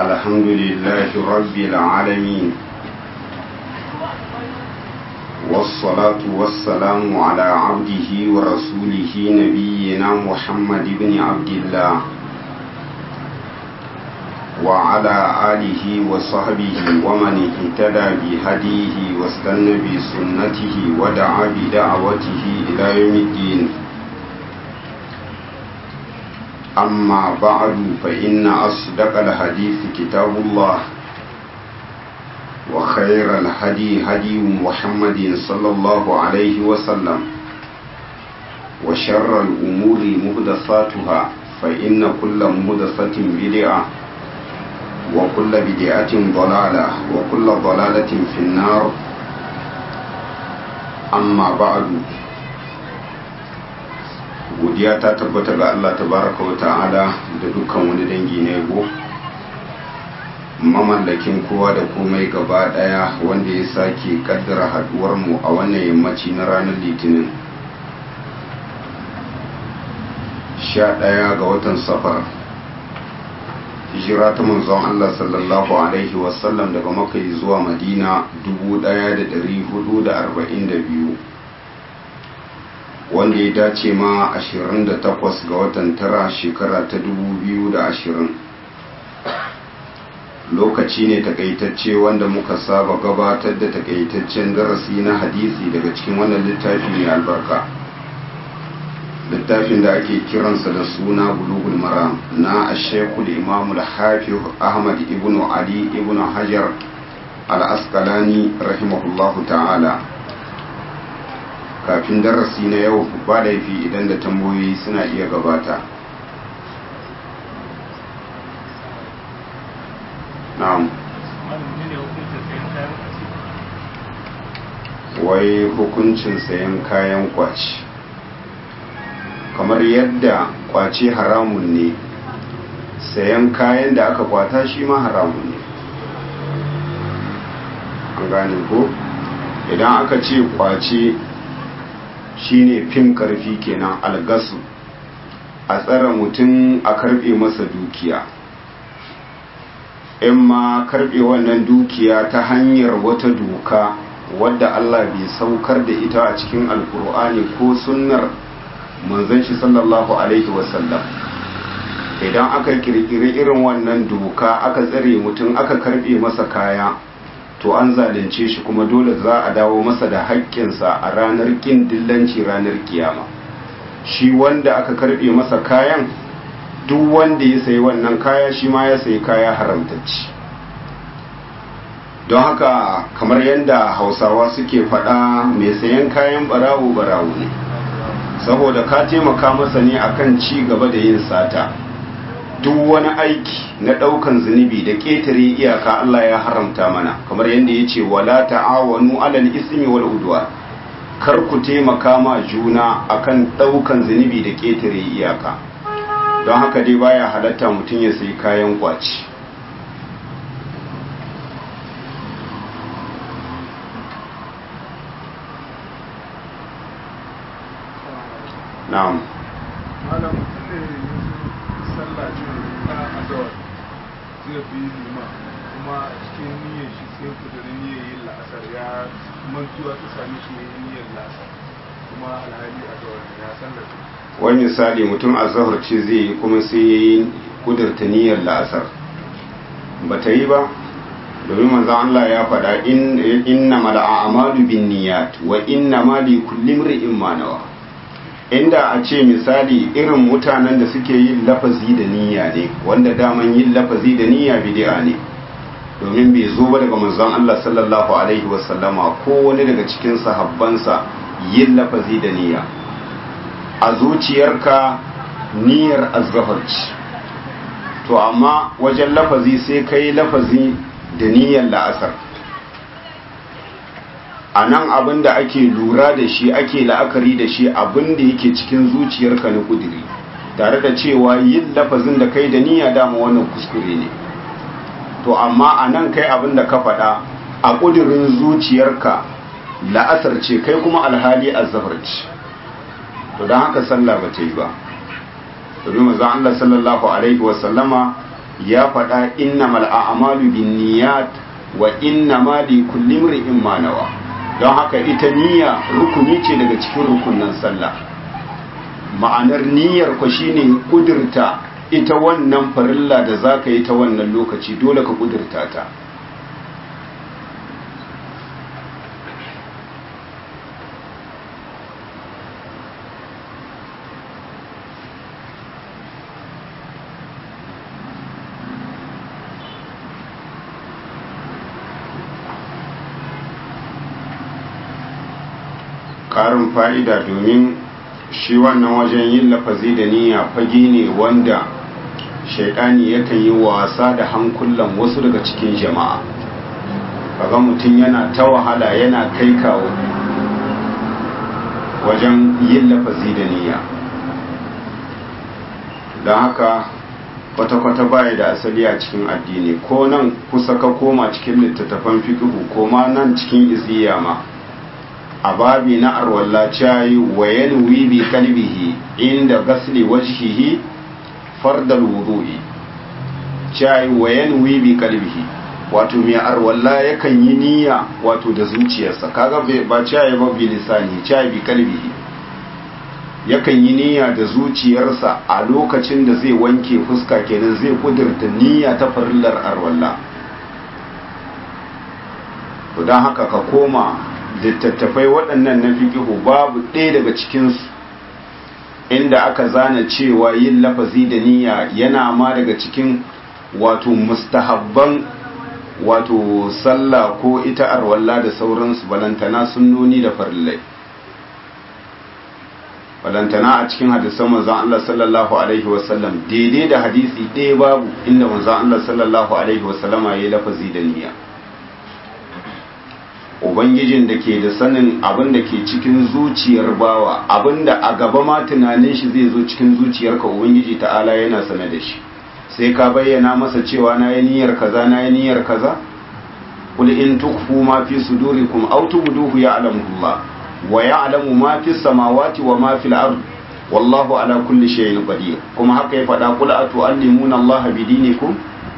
الحمد لله رب العالمين والصلاة والسلام على عبده ورسوله نبينا محمد بن عبد الله وعلى آله وصحبه ومن اهتدى بهديه واستنى بسنته ودعا بدعوته إلى يوم الدين أما بعد فإن أصدق الحديث كتاب الله وخير الهدي هدي محمد صلى الله عليه وسلم وشر الأمور مهدثاتها فإن كل مهدثة بدعة وكل بدعة ضلالة وكل ضلالة في النار أما بعد godiya ta tabbata ga Allah tabaraka wa ta'ala da dukkan wani dangi na yabo mamallakin kowa da komai gaba daya wanda ya sake kaddara haduwar mu a wannan yammaci na ranar litinin 11 ga watan safar hijira ta manzon Allah sallallahu alaihi wasallam daga makka zuwa madina 1442 wanda ya dace ma 28 ga watan tara shekara ta 2020 lokaci ne takaitacce wanda muka saba gabatar da takaitaccen darasi na hadisi daga cikin wannan littafi mai albarka littafin da ake kiransa da suna bulugul maram na ashekul imamul hafiz ahmad ibn ali ibn hajar al-asqalani rahimahullahu ta'ala kafin darasi na yau ba laifi idan da tambayoyi suna iya gabata na'am wai hukuncin sayan kayan kwaci kamar yadda kwace haramun ne sayan kayan da aka kwata shi ma haramun ne an gane ko idan aka ce kwace shine fim karfi kenan algasu a tsara mutum a karbe masa dukiya in ma karbe wannan dukiya ta hanyar wata doka wadda Allah bai saukar da ita a cikin alkur'ani ko sunnar manzon shi sallallahu alaihi wasallam idan aka kirkiri irin wannan doka aka tsare mutum aka karbe masa kaya to an zalunce shi kuma dole za a dawo masa da haƙƙinsa a ranar ƙin dillanci ranar kiyama shi wanda aka karɓe masa kayan duk wanda ya sayi wannan kaya shi ma ya sayi kaya haramtacci don haka kamar yadda hausawa suke faɗa mai sayan kayan barawo barawo ne saboda ka taimaka masa ne akan ci gaba da yin sata duk wani aiki na ɗaukan zunubi da ƙetare iyaka Allah ya haramta mana kamar yadda ya ce wala ta'awanu alal ismi wal udwa kar ku taimaka ma juna akan ɗaukan zunubi da ƙetare iyaka don haka dai baya halatta mutum ya sayi kayan kwaci na'am sallah ce ta azawar zai fi lima kuma cikin niyyar shi sai kudurin niyyar yin la'asar ya mantuwa ta sami shi ne niyyar la'asar kuma alhali azawar ya sallar wani misali mutum azahar ce zai yi kuma sai ya yi kudurta niyyar la'asar ba ta yi ba domin manzan Allah ya faɗa inna mala'amalu bin niyyat wa inna ma li kulli imrin ma nawa inda a ce misali irin mutanen da suke yin lafazi da niyya ne wanda daman yin lafazi da niyya bid'a ne domin bai zo ba daga manzon Allah sallallahu alaihi wasallama ko wani daga cikin sahabbansa yin lafazi da niyya a zuciyarka niyyar azzafarci to amma wajen lafazi sai kai lafazi da niyyar la'asar a nan abin da ake lura da shi ake la'akari da shi abin da yake cikin zuciyarka na kudiri tare da cewa yin lafazin da kai da niyya dama wannan kuskure ne to amma a nan kai abin da ka faɗa a kudirin zuciyarka la'asar ce kai kuma alhali azzafar ce to don haka sallah ba ta yi ba domin maza Allah sallallahu alaihi wasallama ya faɗa innamal a'malu binniyat wa innama likulli imrin ma nawa don haka ita niyya rukuni ce daga cikin rukunin sallah ma'anar niyyar ku shine kudurta ita wannan farilla da zaka yi ta wannan lokaci dole ka kudurta ta ƙarin fa'ida domin shi wannan wajen yin lafazi da niyya fage ne wanda shaidani yakan yi wasa da hankulan wasu daga cikin jama'a kaga mutum yana ta wahala yana kai kawo wajen yin lafazi da niyya don haka kwata-kwata baya da asali a cikin addini ko nan kusa ka koma cikin littattafan fikihu ko ma nan cikin iziya ma a babi na arwalla cayi wa yanwi bi kalbihi inda gasli wajhihi fardal wudu'i cayi wa yanwi bi kalbihi wato mai arwalla yakan yi niyya wato da zuciyarsa kaga ba cayi ba bi lisani cayi bi kalbihi yakan yi niyya da zuciyarsa a lokacin da zai wanke fuska kenan zai kudurta niyya ta farillar arwalla don haka ka koma littattafai waɗannan na fikihu babu ɗaya daga cikinsu inda aka zana cewa yin lafazi da niyya yana ma daga cikin wato mustahabban wato sallah ko ita arwalla da sauransu balantana sunnoni da farillai balantana a cikin hadisan manzon Allah sallallahu alaihi wasallam daidai da hadisi ɗaya babu inda manzon Allah sallallahu alaihi wasallama ya yi lafazi da niyya ubangijin da ke da sanin abin da ke cikin zuciyar bawa abin da a gaba ma tunanin shi zai zo cikin zuciyarka ubangiji ta'ala yana sane da shi sai ka bayyana masa cewa na yi niyyar kaza na yi niyyar kaza kul in tukfu ma fi sudurikum aw tubduhu ya'lamu Allah wa ya'lamu ma fi samawati wa ma fil ard wallahu ala kulli shay'in qadir kuma haka ya faɗa kul atu'allimuna Allah bidinikum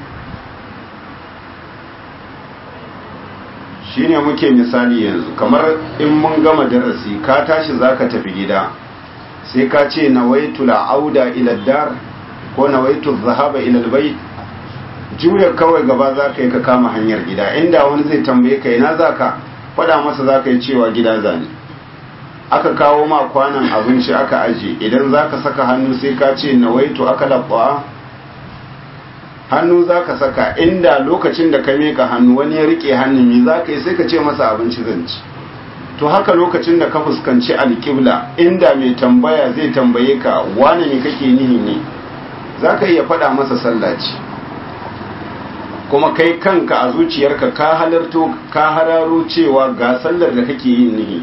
shine muke misali yanzu kamar in mun gama darasi ka tashi zaka tafi gida sai ka ce nawaitu auda ila dar ko nawaitu zahaba ila albayt juya kawai gaba zaka yi ka kama hanyar gida inda wani zai tambaye ka ina zaka fada masa zaka yi cewa gida zani aka kawo ma kwanan abinci aka aje idan zaka saka hannu sai ka ce nawaitu aka labba hannu za ka saka inda lokacin da ka meka hannu wani ya rike hannun mi za ka yi sai ka ce masa abinci zanci to haka lokacin da ka fuskanci alƙibla inda mai tambaya zai tambaye ka wane ne kake nihi ne za ka iya faɗa masa sallaci kuma kai kanka a zuciyarka ka halarto ka hararo cewa ga sallar da kake yin nihi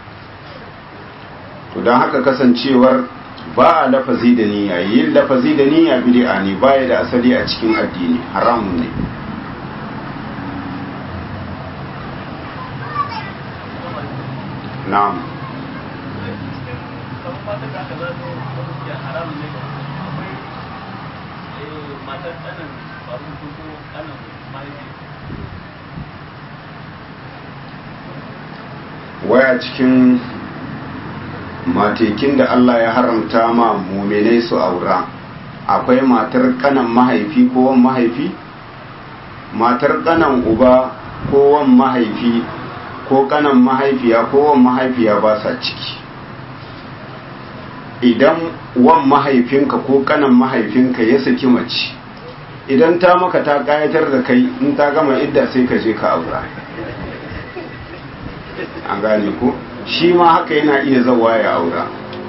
to don haka kasancewar ba a lafazi da niyya yin lafazi da niyya bid'a ne baya da asali a cikin addini haramun ne na'am waya cikin matekin da Allah ya haramta ma muminai su aura akwai matar kanan mahaifi ko wan mahaifi matar kanan uba ko wan mahaifi ko kanan mahaifiya ko wan mahaifiya ba sa ciki idan wan mahaifinka ko kanan mahaifinka ya saki mace idan ta maka ta kayatar da kai in ta gama idda sai ka je ka aura an gane ko shi ma haka yana iya zawa ya aura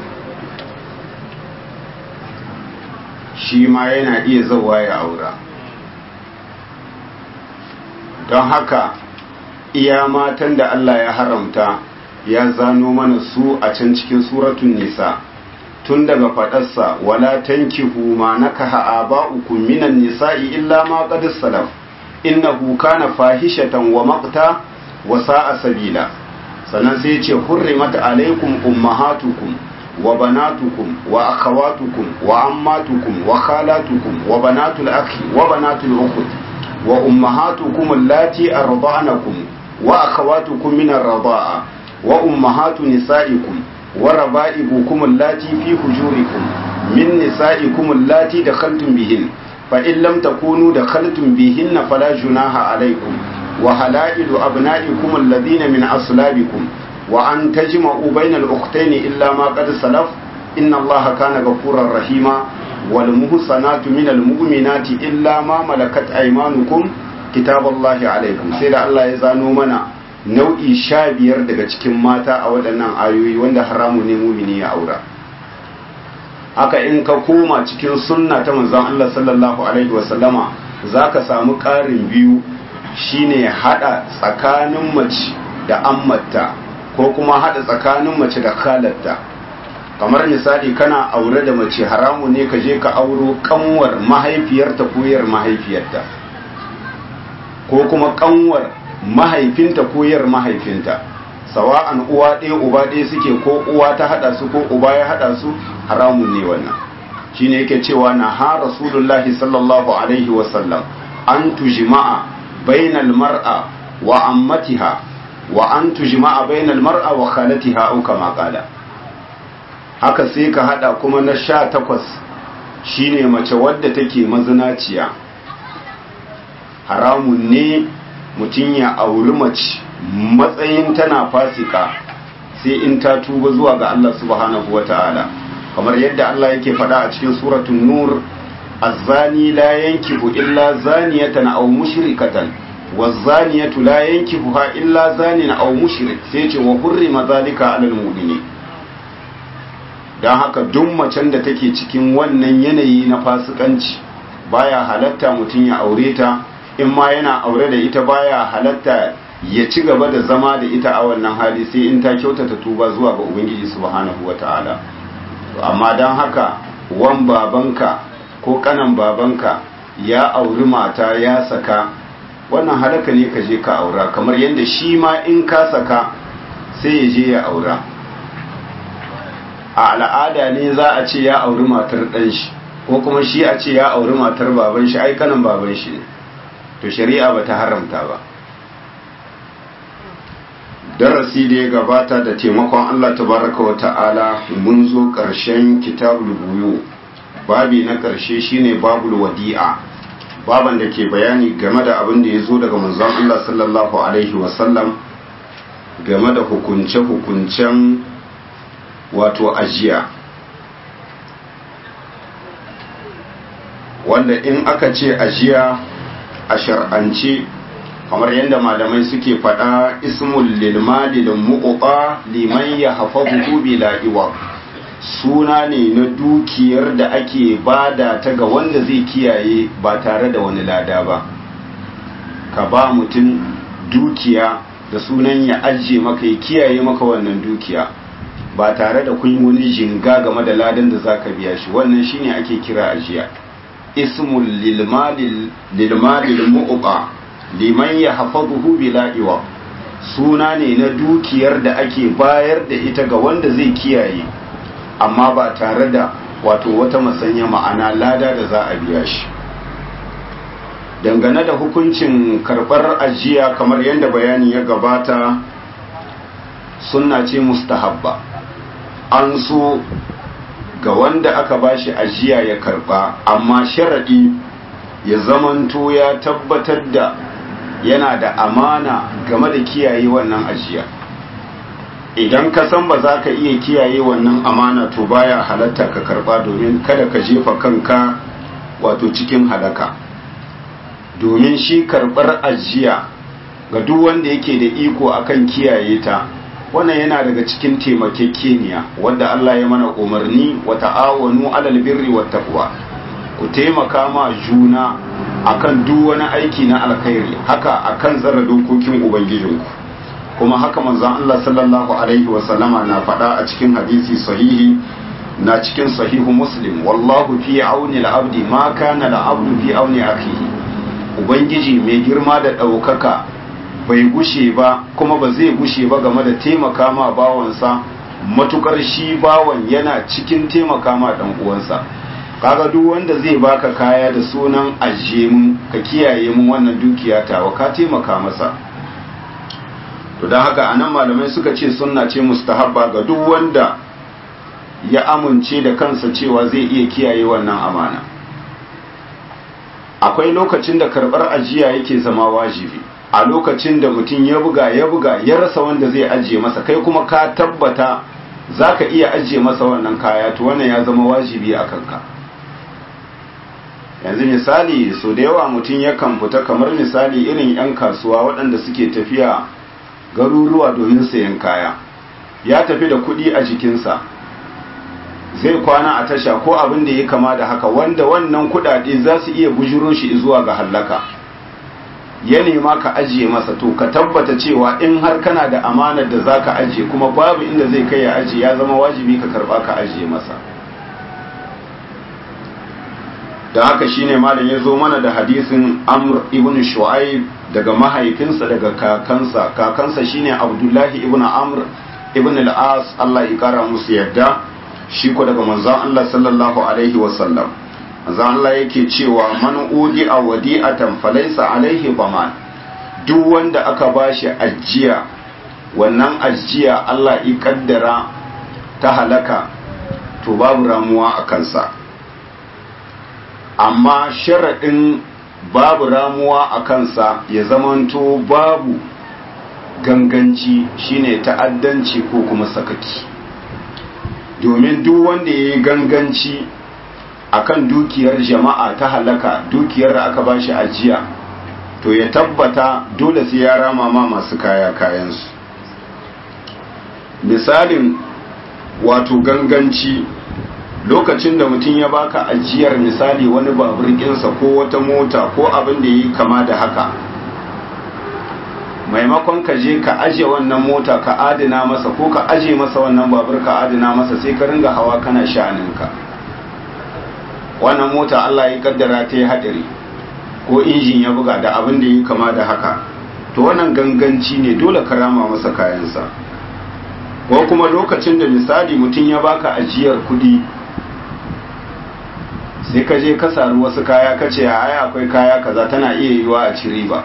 shi ma yana iya zawa ya aura don haka iya matan da Allah ya haramta ya zano mana su a can cikin suratun nisa tun daga faɗarsa wala tankihu ma nakaha aba'ukum minan nisa'i illa ma qad salaf innahu kana fahishatan wa maqta wa sa'a sabila sannan sai ce hurrimat alaikum ummahatukum wa banatukum wa akhawatukum wa ammatukum wa khalatukum wa banatul akhi wa banatul ukhti wa ummahatukum allati arda'nakum wa akhawatukum min ar-rida'a wa ummahatu nisa'ikum wa raba'ibukum allati fi hujurikum min nisa'ikum allati dakhaltum bihin fa in lam takunu dakhaltum bihinna fala junaha alaykum wa halailu abna'ikum alladhina min aslabikum wa an tajma'u bayna al-ukhtayn illa ma qad salaf inna allaha kana ghafurar rahima wal muhsanatu min al-mu'minati illa ma malakat aymanukum kitaballahi alaykum sai da Allah ya zano mana nau'i sha biyar daga cikin mata a waɗannan ayoyi wanda haramu ne mumini ya aura haka in ka koma cikin sunna ta manzon Allah sallallahu alaihi wasallama zaka samu ƙarin biyu shine hada tsakanin mace da ammata ko kuma hada tsakanin mace da khalatta kamar misali kana aure da mace haramu ne ka je ka auro kanwar mahaifiyarta ko yar mahaifiyarta ko kuma kanwar mahaifinta ko yar mahaifinta sawa'an uwa ɗaya uba ɗaya suke ko uwa ta hada su ko uba ya hada su haramun ne wannan shine yake cewa na ha rasulullahi sallallahu alaihi wasallam an tujma'a bainal mar'a wa ammatiha wa an tujma'a bainal mar'a wa khalatiha au kama qala haka sai ka hada kuma na sha takwas shine mace wadda take mazinaciya haramun ne mutum ya auri mace matsayin tana fasika sai in ta tuba zuwa ga Allah subhanahu wata'ala kamar yadda Allah yake faɗa a cikin suratul nur az-zani la yankihu illa zaniyatan aw mushrikatan waz-zaniyatu la yankihuha illa zanin aw mushrik sai ce wa hurrima zalika 'alal mu'minin dan haka duk macen da take cikin wannan yanayi na fasikanci baya halatta mutum ya aure ta in ma yana aure da ita baya halatta ya ci gaba da zama da ita a wannan hali sai in ta kyautata tuba zuwa ga ubangiji subhanahu wata'ala amma don haka wan babanka ko kanan babanka ya auri mata ya saka wannan halaka ne ka je ka aura kamar yadda shi ma in ka saka sai ya je ya aura a al'ada ne za a ce ya auri matar ɗan shi ko kuma shi a ce ya auri matar baban shi ai kanan baban shi ne to shari'a ba ta haramta ba darasi da ya gabata da taimakon Allah tabaraka wa ta'ala mun zo ƙarshen kitabul buyu babi na ƙarshe shine babul wadi'a baban da ke bayani game da abin da ya zo daga manzon Allah sallallahu alaihi wasallam game da hukunce-hukuncen wato ajiya wanda in aka ce ajiya a shar'ance kamar yadda malamai suke faɗa ismul lilmali da mu'uqa liman ya hafazuhu bila iwa suna ne na dukiyar da ake bada ta ga wanda zai kiyaye ba tare da wani lada ba ka ba mutum dukiya da sunan ya ajiye maka ya kiyaye maka wannan dukiya ba tare da kun wani jinga game da ladan da zaka biya shi wannan shine ake kira ajiya ismul lilmalil mu'uqa liman ya hafazuhu bila iwa suna ne na dukiyar da ake bayar da ita ga wanda zai kiyaye amma ba tare da wato wata masanya ma'ana lada da za a biya shi dangane da hukuncin karɓar ajiya kamar yadda bayani ya gabata sunna ce mustahabba an so ga wanda aka bashi ajiya ya karɓa amma sharaɗi ya zamanto ya tabbatar da yana da amana game da kiyaye wannan ajiya idan ka san ba za ka iya kiyaye wannan amana to baya halatta ka karba domin kada ka jefa kanka wato cikin halaka domin shi karbar ajiya ga duk wanda yake da iko akan kiyaye ta wannan yana daga cikin taimakekeniya wanda Allah ya mana umarni wa ta'awanu alal birri wat taqwa ku taimaka ma juna akan duk wani aiki na alkhairi haka akan tsara dokokin ubangijinku kuma haka manzon Allah sallallahu alaihi wasallama na faɗa a cikin hadisi sahihi na cikin sahihu muslim wallahu fi auni al-abdi ma kana al-abdu fi auni akhihi ubangiji mai girma da ɗaukaka bai gushe ba kuma ba zai gushe ba game da taimaka ma bawansa matukar shi bawan yana cikin taimaka ma dan uwansa kaga duk wanda zai baka kaya da sunan ajiye mun ka kiyaye mun wannan dukiya tawa ka taimaka masa to don haka anan malamai suka ce sunna ce mustahabba ga duk wanda ya amince da kansa cewa zai iya kiyaye wannan amana akwai lokacin da karbar ajiya yake zama wajibi a lokacin da mutum ya buga ya buga ya rasa wanda zai ajiye masa kai kuma ka tabbata za ka iya ajiye masa wannan kaya to wannan ya zama wajibi a kanka yanzu misali so da yawa mutum yakan fita kamar misali irin 'yan kasuwa waɗanda suke tafiya garuruwa domin sayan kaya ya tafi da kuɗi a jikinsa zai kwana a tasha ko abin da ya kama da haka wanda wannan kuɗaɗe za su iya bujuro shi zuwa ga hallaka ya nema ka ajiye masa to ka tabbata cewa in har kana da amanar da za ka ajiye kuma babu inda zai kai ya ajiye ya zama wajibi ka karba ka ajiye masa da haka shine malam ya zo mana da hadisin amr ibn shu'aib daga mahaifinsa daga kakansa kakansa shine abdullahi ibn amr ibn al-as Allah ya kara musu yadda shi ko daga manzon Allah sallallahu alaihi wasallam manzon Allah yake cewa man udi a wadi'atan falaysa alaihi baman duk wanda aka bashi ajiya wannan ajiya Allah ya kaddara ta halaka to babu ramuwa a kansa amma sharaɗin babu ramuwa a kansa ya zamanto babu ganganci shine ta'addanci ko kuma sakaki domin duk wanda ya yi ganganci akan dukiyar jama'a ta halaka dukiyar da aka bashi ajiya to ya tabbata dole sai ya rama ma masu kaya kayansu misalin wato ganganci lokacin da mutum ya baka ajiyar misali wani babur ɗinsa ko wata mota ko abin da yi kama da haka maimakon ka je ka aje wannan mota ka adana masa ko ka aje masa wannan babur ka adana masa sai ka ringa hawa kana sha'aninka wannan mota Allah ya kaddara ta yi hadari ko injin ya buga da abin da yi kama da haka to wannan ganganci ne dole ka rama masa kayansa ko kuma lokacin da misali mutum ya baka ajiyar kudi sai ka je ka saru wasu kaya ka ce ai akwai kaya kaza tana iya yiwa a ci riba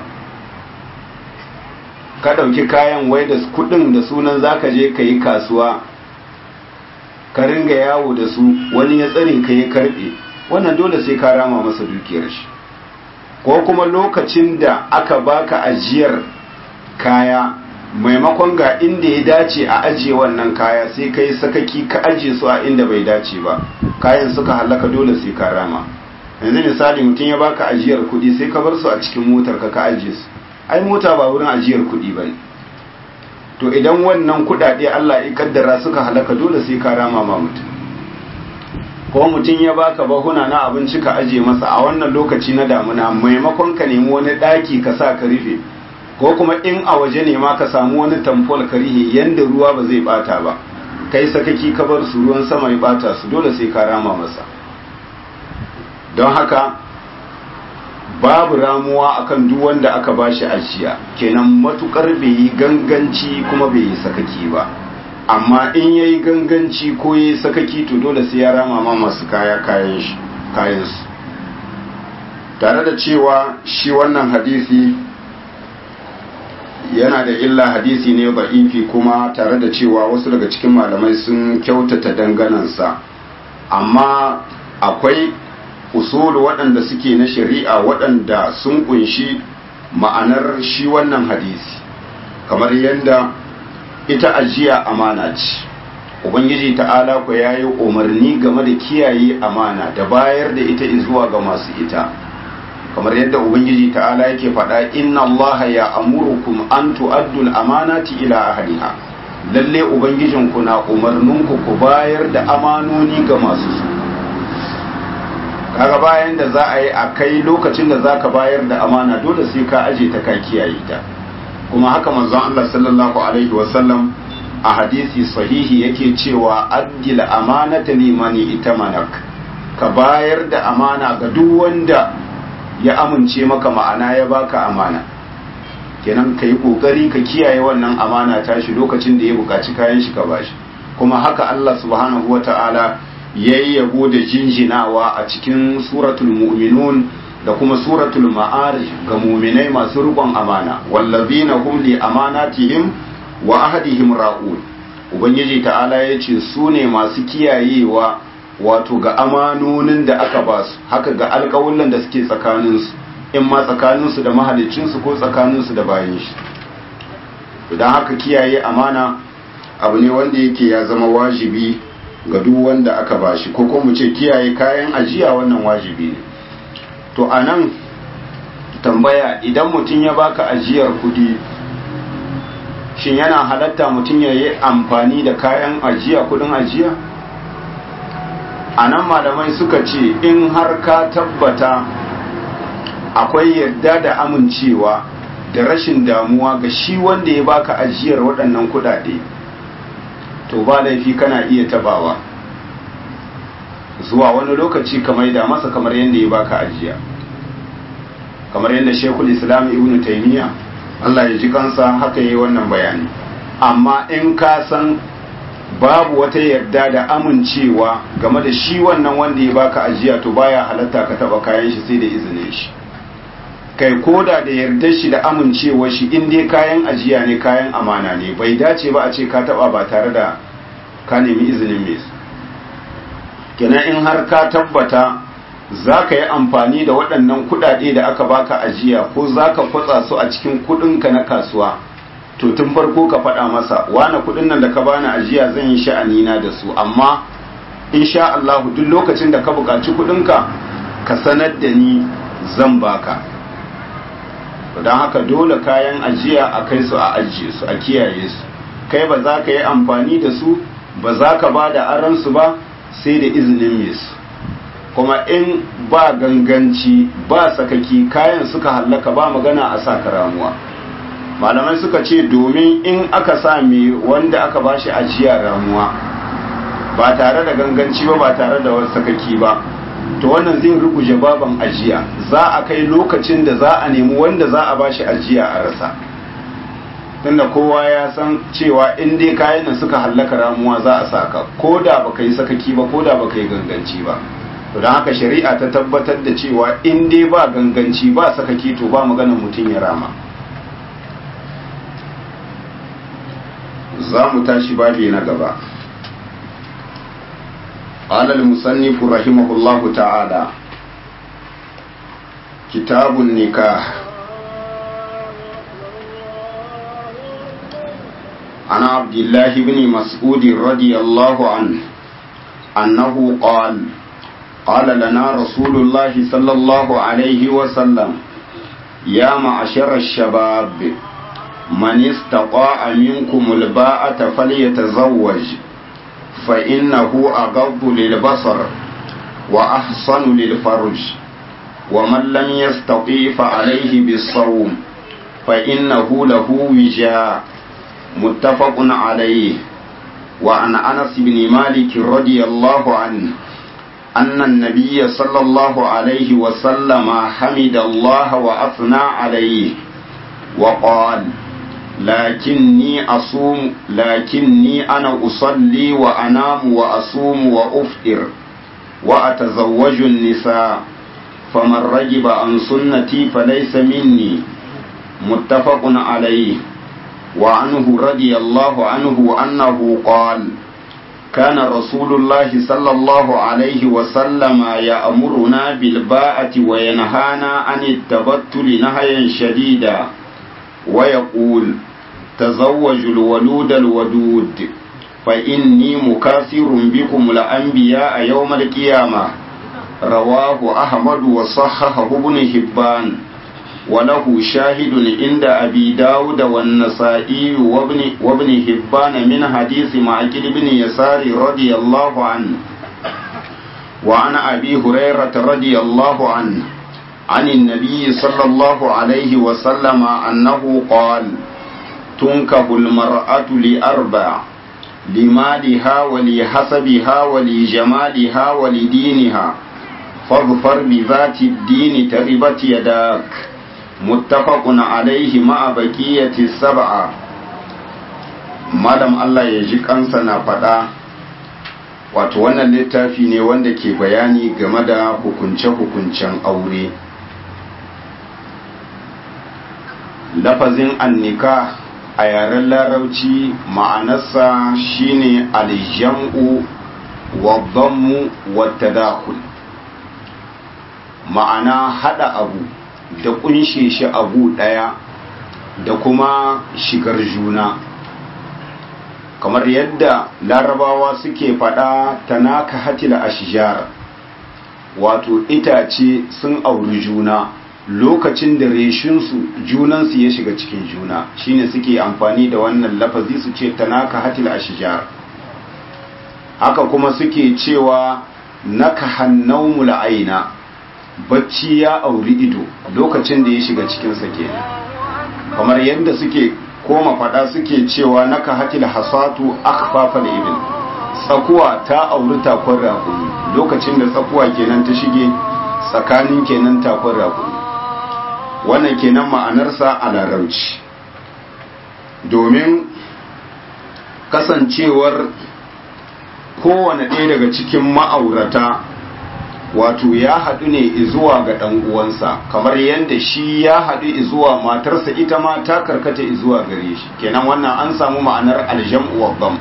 ka ɗauki kayan wai da kudin da sunan zaka je ka yi kasuwa ka ringa yawo da su wani ya tsare ka ya karbe wannan dole sai ka rama masa dukiyar shi ko kuma lokacin da aka baka ajiyar kaya maimakon ga inda ya dace a ajiye wannan kaya sai kai sakaki ka ajiye su a inda bai dace ba kayan suka halaka dole sai ka rama yanzu misali mutum ya baka ajiyar kuɗi sai ka bar su a cikin motar ka ka ajiye su ai mota ba wurin ajiyar kuɗi bane to idan wannan kuɗaɗe Allah ya kaddara suka halaka dole sai ka rama ma mutum ko mutum ya baka bahuna na abinci ka ajiye masa a wannan lokaci na damuna maimakon ka nemi wani ɗaki ka sa ka rufe ko kuma in a waje ne ma ka samu wani tamfol ka rihe yanda ruwa ba zai bata ba kai sakaki ka bar su ruwan sama ya bata su dole sai ka rama masa don haka babu ramuwa akan duk wanda aka bashi ajiya kenan matukar bai yi ganganci kuma bai yi sakaki ba amma in yayi ganganci ko yayi sakaki to dole sai ya rama ma masu kaya kayan shi kayan su tare da cewa shi wannan hadisi yana da illa hadisi ne ba'ifi kuma tare da cewa wasu daga cikin malamai sun kyautata danganansa amma akwai usulu waɗanda suke na shari'a waɗanda sun kunshi ma'anar shi wannan hadisi kamar yadda ita ajiya amana ce ubangiji ta'ala ku ya yi umarni game da kiyaye amana da bayar da ita zuwa ga masu ita kamar yadda ubangiji ta'ala yake faɗa inna allaha ya amurukum an tu'addu al-amanati ila ahliha lalle ubangijinku na umarninku ku bayar da amanoni ga masu su kaga bayan da za a yi a kai lokacin da zaka bayar da amana dole sai ka aje ta ka kiyaye ta kuma haka manzon Allah sallallahu alaihi wasallam a hadisi sahihi yake cewa addil amanata limani itamanak ka bayar da amana ga duk wanda ya amince maka ma'ana ya baka amana kenan ka yi kokari ka kiyaye wannan amana tashi lokacin da ya buƙaci kayan shi ka bashi kuma haka Allah subhanahu wata'ala yayi yabo da jinjinawa a cikin suratul mu'minun da kuma suratul ma'arij ga mu'minai masu rubon amana wallazina hum li amanatihim wa ahadihim ra'un ubangiji ta'ala yace su ne masu kiyayewa wato ga amanonin da aka ba su haka ga alƙawullan da suke tsakaninsu in ma tsakaninsu da mahalicinsu ko tsakaninsu da bayan shi idan haka kiyaye amana abu ne wanda yake ya zama wajibi ga duk wanda aka ba shi ko kuma mu ce kiyaye kayan ajiya wannan wajibi ne to a nan tambaya idan mutum ya baka ajiyar kudi shin yana halatta mutum ya yi amfani da kayan ajiya kudin ajiya a nan malamai suka ce in har ka tabbata akwai yarda da amincewa da rashin damuwa ga shi wanda ya baka ajiyar waɗannan kudade to ba laifi kana iya tabawa zuwa wani lokaci kamar da masa kamar yadda ya baka ajiya kamar yadda shekul islam ibn taimiyya Allah ya ji kansa haka yi wannan bayani amma in ka san babu wata yarda da amincewa game da shi wannan wanda ya baka ajiya to baya halatta ka taba kayan shi sai da izinin shi kai koda da yardar shi da amincewar shi in dai kayan ajiya ne kayan amana ne bai dace ba a ce ka taba ba tare da ka nemi izinin mai su kenan in har ka tabbata za ka yi amfani da waɗannan kuɗaɗe da aka baka ajiya ko za ka kwatsa su a cikin kuɗinka na kasuwa to tun farko ka faɗa masa wane kuɗin nan da ka bani ajiya zan yi sha'anina da su amma insha Allah duk lokacin da ka buƙaci kuɗinka ka sanar da ni zan baka don haka dole kayan ajiya a kai su a ajiye su a kiyaye su kai ba za ka yi amfani da su ba za ka ba da aransu ba sai da izinin mai su kuma in ba ganganci ba sakaki kayan suka hallaka ba magana a sa ramuwa malamai suka ce domin in aka sa mai wanda aka ba shi ajiya ramuwa ba tare da ganganci ba ba tare da wasu sakaki ba to wannan zai ruguje baban ajiya za a kai lokacin da za a nemi wanda za a ba shi ajiya a rasa tunda kowa ya san cewa in dai kayan nan suka hallaka ramuwa za a saka ko da baka yi sakaki ba ko da baka yi ganganci ba to don haka shari'a ta tabbatar da cewa in dai ba ganganci ba sakaki to ba magana mutum ya rama za mu tashi babi na gaba قال المصنف رحمه الله تعالى كتاب النكاح عن عبد الله بن مسعود رضي الله عنه أنه قال قال لنا رسول الله صلى الله عليه وسلم يا معشر الشباب من استطاع منكم الباءة فليتزوج فإنه أغض للبصر وأحصن للفرج ومن لم يستطيع فعليه بالصوم فإنه له وجاء متفق عليه وعن أنس بن مالك رضي الله عنه أن النبي صلى الله عليه وسلم حمد الله وأثنى عليه وقال لكني أصوم لكني أنا أصلي وأنام وأصوم وأفطر وأتزوج النساء فمن رجب عن سنتي فليس مني متفق عليه وعنه رضي الله عنه أنه قال كان رسول الله صلى الله عليه وسلم يأمرنا بالباءة وينهانا عن التبتل نهيا شديدا ويقول تزوجوا الولود الودود فإني مكاثر بكم الأنبياء يوم القيامة رواه أحمد وصححه ابن حبان وله شاهد عند أبي داود والنسائي وابن, وابن حبان من حديث معقل بن يسار رضي الله عنه وعن أبي هريرة رضي الله عنه عن النبي صلى الله عليه وسلم أنه قال تنكه المرأة لأربع لمالها ولحسبها ولجمالها ولدينها فاظفر بذات الدين تربت يداك متفق عليه مع بقية السبعة malam Allah ya ji kansa na faɗa wato wannan littafi ne wanda ke bayani game da hukunce-hukuncen aure lafazin annika a yaren larauci ma'anarsa shine aljam'u wa dhammu wa tadakhul ma'ana hada abu da kunshe shi abu daya da kuma shigar juna kamar yadda larabawa suke fada tanaka hatila ashjar wato itace sun auri juna lokacin da reshinsu junansu ya shiga cikin juna shine suke amfani da wannan lafazi su ce tanaka hatil ashjar haka kuma suke cewa naka hannaumul aina bacci ya auri ido lokacin da ya shiga cikinsa kenan kamar yadda suke koma fada suke cewa naka hatil hasatu akhfafal ibil tsakuwa ta auri takon rakumi lokacin da tsakuwa kenan ta shige tsakanin kenan takon rakumi wannan kenan ma'anarsa a larauci domin kasancewar kowane ɗaya daga cikin ma'aurata wato ya haɗu ne zuwa ga ɗan uwansa kamar yadda shi ya haɗu zuwa matarsa ita ma ta karkata zuwa gare shi kenan wannan an samu ma'anar aljam'u wa bam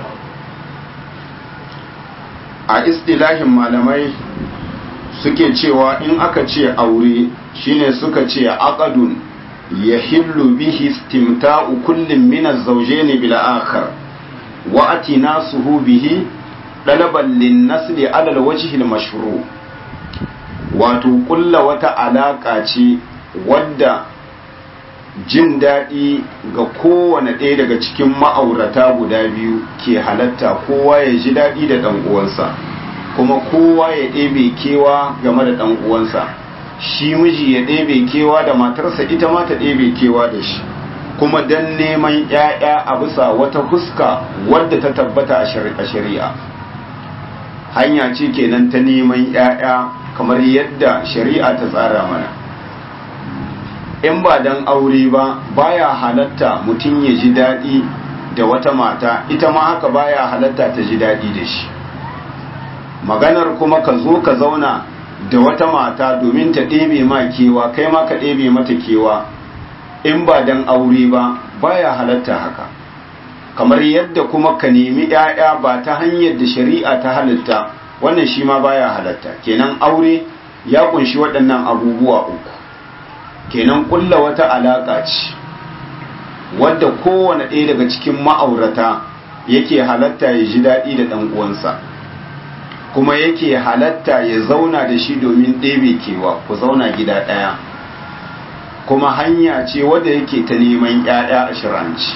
a istilahin malamai suke cewa in aka ce aure shine suka ce aqadun yahillu bihi istimta'u kullin min az-zawjayn bil akhar wa atinasuhu bihi dalaban lin-nasli 'ala al-wajhi al-mashru' wato kulla wata alaka ce wadda jin daɗi ga kowane ɗaya daga cikin ma'aurata guda biyu ke halatta kowa ya ji daɗi da ɗan uwansa kuma kowa ya ɗebe kewa game da ɗan uwansa shi miji ya ɗebe kewa da matarsa ita ma ta ɗebe kewa da shi kuma don neman ‘ya'ya a bisa wata fuska wadda ta tabbata a shari'a hanya ce kenan ta neman ‘ya'ya kamar yadda shari'a ta tsara mana in ba don aure ba baya halatta mutum ya ji daɗi da wata mata ita ma haka baya halatta ta ji daɗi da shi maganar kuma ka zo ka zauna da wata mata domin ta ɗebe ma kewa kai ma ka ɗebe mata kewa in ba don aure ba baya halatta haka kamar yadda kuma ka nemi ‘ya'ya ba ta hanyar da shari'a ta halitta wannan shi ma baya halatta kenan aure ya kunshi waɗannan abubuwa uku kenan kulla wata alaƙa ce wadda kowane ɗaya daga cikin ma'aurata yake halatta ya ji daɗi da ɗan uwansa kuma yake halatta ya zauna da shi domin ɗebe kewa ku zauna gida ɗaya kuma hanya ce wadda yake ta neman ‘ya'ya a shiranci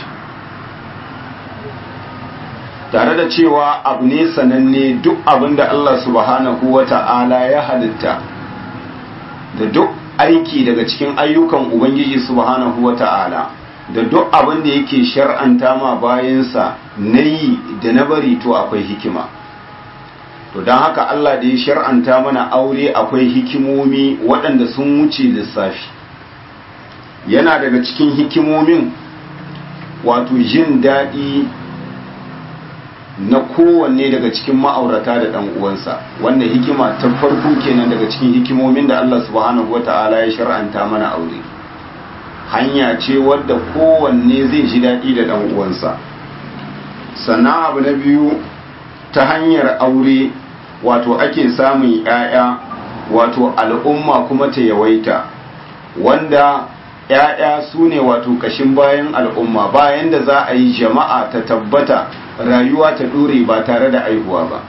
tare da cewa abu ne sananne duk abin da Allah subhanahu wa ta'ala ya halitta da duk aiki daga cikin ayyukan Ubangiji subhanahu wa ta'ala da duk abin da yake shar'anta ma bayansa na yi da na bari to akwai hikima to don haka Allah da ya shar'anta mana aure akwai hikimomi waɗanda sun wuce lissafi yana daga cikin hikimomin wato jin daɗi na kowanne daga cikin ma'aurata da ɗan uwansa wannan hikima ta farko kenan daga cikin hikimomin da Allah subhanahu wata'ala ya shar'anta mana aure hanya ce wadda kowanne zai ji daɗi da ɗan uwansa sannan abu na biyu ta hanyar aure wato ake samun ‘ya'ya wato al'umma kuma ta yawaita wanda ‘ya'ya su ne wato kashin bayan al'umma bayan da za a yi jama'a ta tabbata rayuwa ta ɗore ba tare da aihuwa ba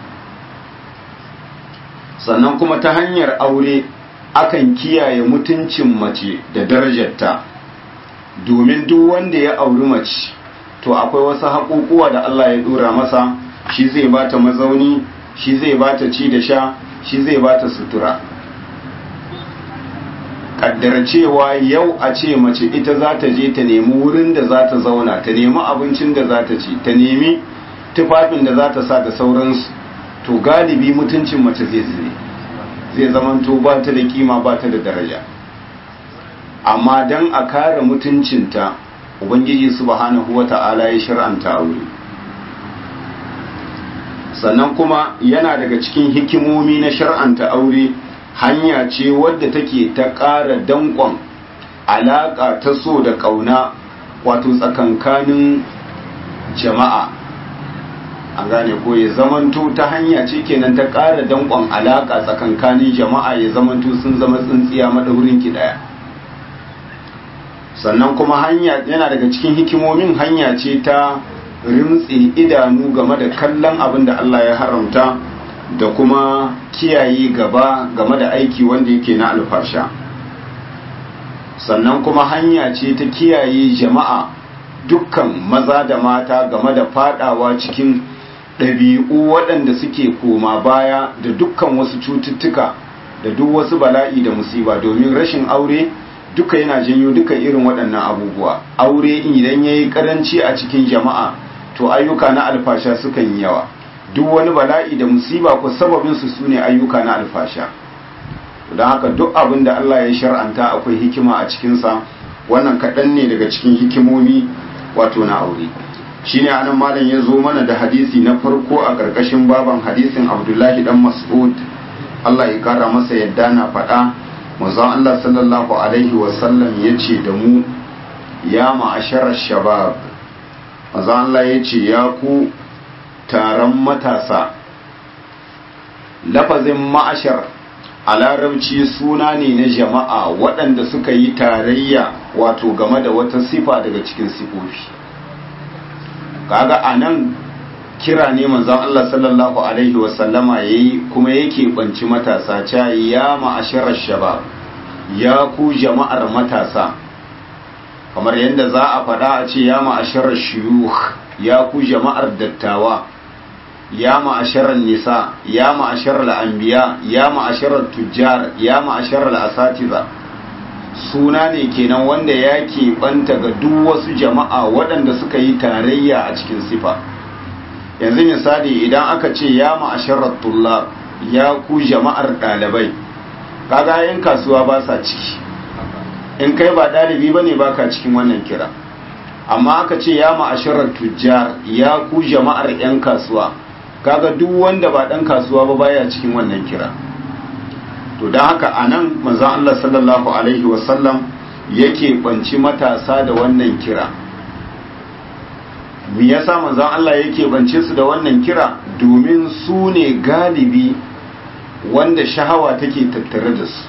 sannan kuma ta hanyar aure akan kiyaye mutuncin mace da darajarta domin duk wanda ya auri mace to akwai wasu haƙuƙuwa da Allah ya ɗora masa shi zai bata mazauni shi zai bata ci da sha shi zai bata sutura kaddara cewa yau a ce mace ita za ta je ta nemi wurin da za ta zauna ta nemi abincin da za ta ci ta nemi tufafin da za ta sa da sauransu to galibi mutuncin mace zai zire zai zamanto ba ta da kima ba ta da daraja amma don a kare mutuncinta ubangiji subhanahu wata'ala ya shar'anta aure sannan kuma yana daga cikin hikimomi na shar'anta aure hanya ce wadda take ta ƙara danƙon alaƙa ta so da ƙauna wato tsakankanin jama'a an gane ko ya zamanto ta hanya ce kenan ta ƙara danƙon alaƙa tsakankanin jama'a ya zamanto sun zama tsintsiya maɗaurin ki ɗaya sannan kuma hanya yana daga cikin hikimomin hanya ce ta rimtsi idanu game da kallon abin da Allah ya haramta da kuma kiyaye gaba game da aiki wanda yake na alfasha sannan kuma hanya ce ta kiyaye jama'a dukkan maza da mata game da fadawa cikin ɗabi'u waɗanda suke koma baya da dukkan wasu cututtuka da duk wasu bala'i da musiba domin rashin aure duka yana janyo duka irin waɗannan abubuwa aure idan ya yi ƙaranci a cikin jama'a to ayyuka na alfasha sukan yi yawa duk wani bala'i da musiba ko sababinsu su ne ayyuka na alfasha don haka duk abin da Allah ya shar'anta akwai hikima a cikinsa wannan kaɗan ne daga cikin hikimomi wato na aure shi ne anan malam ya zo mana da hadisi na farko a ƙarƙashin baban hadisin abdullahi dan mas'ud Allah ya kara masa yadda na faɗa manzon Allah sallallahu alaihi wasallam ya ce da mu ya ma'asharar shabab manzon Allah ya ce ya ku taron matasa lafazin ma'ashar a larabci suna ne na jama'a waɗanda suka yi tarayya wato game da wata sifa daga cikin sifofi kaga a nan kira ne manzon Allah sallallahu alaihi wasallama ya yi kuma yake banci matasa ca ya ma'asharar shabab ya ku jama'ar matasa kamar yadda za a faɗa a ce ya ma'asharar shiyuh ya ku jama'ar dattawa ya ma'asharar nisa ya ma'asharar anbiya ya ma'asharar tujjar ya ma'asharar asatiza suna ne kenan wanda ya keɓanta ga duk wasu jama'a waɗanda suka yi tarayya a cikin sifa yanzu misali idan aka ce ya ma'asharar tullab ya ku jama'ar ɗalibai kaga yan kasuwa ba sa ciki in kai ba ɗalibi ba ne ba ka cikin wannan kira amma aka ce ya ma'asharar tujjar ya ku jama'ar 'yan kasuwa kaga duk wanda ba ɗan kasuwa ba baya cikin wannan kira to don haka a nan manzan Allah sallallahu Alaihi wasallam yake banci matasa da wannan kira me yasa manzan Allah yake bance su da wannan kira domin su ne galibi wanda shahawa take tattare da su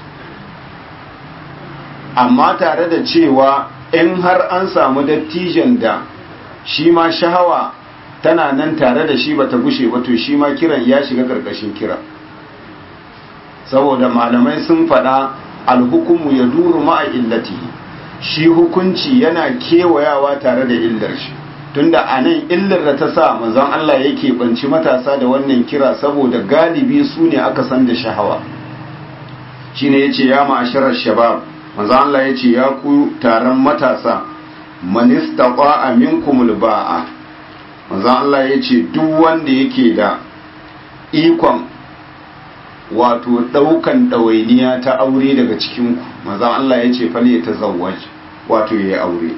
amma tare da cewa in har an samu dattijan da shi ma shahawa tana nan tare da shi bata gushe ba to shi ma kiran ya shiga karkashin kira saboda malamai sun faɗa alhukumu ya duru ma'a illatihi shi hukunci yana kewayawa tare da illar shi tunda a nan illar da ta sa manzon Allah yake banci matasa da wannan kira saboda galibi su ne aka san da shahawa shine yace ya ma'asharar shabab manzon Allah yace ya ku taron matasa man istaqa'a minkumul ba'a manzon Allah yace duk wanda yake da ikon wato daukan ɗawainiya ta aure daga cikinku manzon Allah yace fal ya tazawwaj wato yayi aure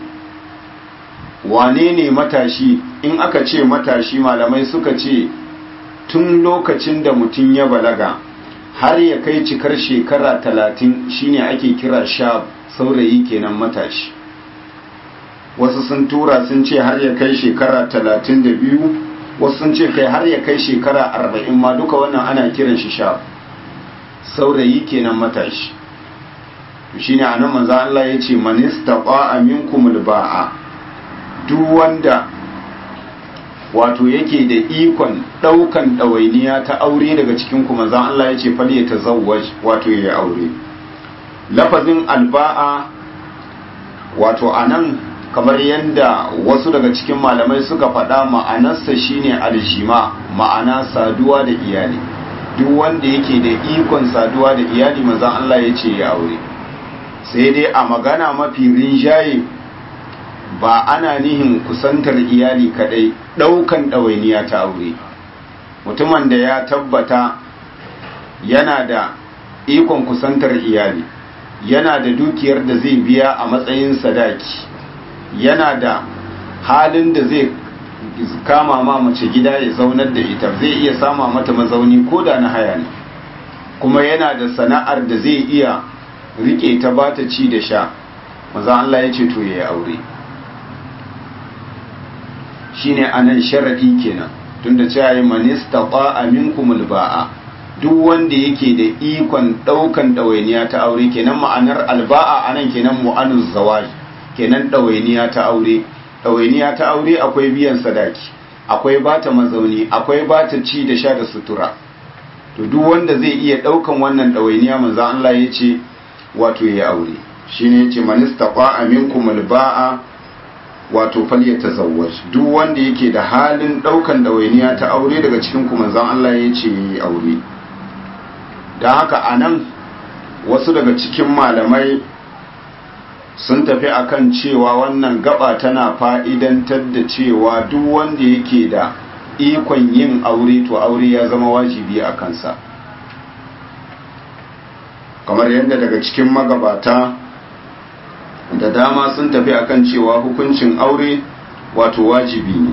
wane ne matashi in aka ce matashi malamai suka ce tun lokacin da mutum ya balaga har ya kai cikar shekara talatin shine ake kira sha saurayi kenan matashi wasu sun tura sun ce har ya kai shekara talatin da biyu wasu sun ce kai har ya kai shekara arba'in ma duka wannan ana kiran shi sha saurayi kenan matashi shine anan manzo Allah ya ce man istaqa minkumul ba'a duk wanda wato yake da ikon ɗaukan ɗawainiya ta aure daga cikin kuma zan Allah ya ce fal ya tazawwaj wato ya aure lafazin alba'a wato anan kamar yadda wasu daga cikin malamai suka faɗa ma'anarsa shine aljima ma'ana saduwa da iyali duk wanda yake da ikon saduwa da iyali manzon Allah ya ce ya aure sai dai a magana mafi rinjaye ba ana nihin kusantar iyali kadai daukan ɗawainiya ta aure mutumin da ya tabbata yana da ikon kusantar iyali yana da dukiyar da zai biya a matsayin sadaki yana da halin da zai kama ma mace gida ya zaunar da ita zai iya sama mata mazauni ko da na haya ne kuma yana da sana'ar da zai iya rike ta ba ta ci da sha maza Allah ya ce to ya yi aure shine anan sharadi kenan tunda cewa yi manista ba minkumul ba'a duk wanda yake da ikon daukan ɗawainiya ta aure kenan ma'anar alba'a anan kenan mu'anuz zawaj kenan ɗawainiya ta aure ɗawainiya ta aure akwai biyan sadaki akwai bata mazauni akwai bata ci da sha da sutura to duk wanda zai iya ɗaukan wannan ɗawainiya manzo Allah ya ce wato ya aure shine yace manista ba minkumul ba'a wato falyatazawwaj duk wanda yake da halin daukan dawainiya ta aure daga cikin ku manzon Allah ya ce yi aure dan haka anan wasu daga cikin malamai sun tafi akan cewa wannan gaba tana fa'idantar da cewa duk wanda yake da ikon yin aure to aure ya zama wajibi a kansa kamar yadda daga cikin magabata da dama sun tafi akan cewa hukuncin aure wato wajibi ne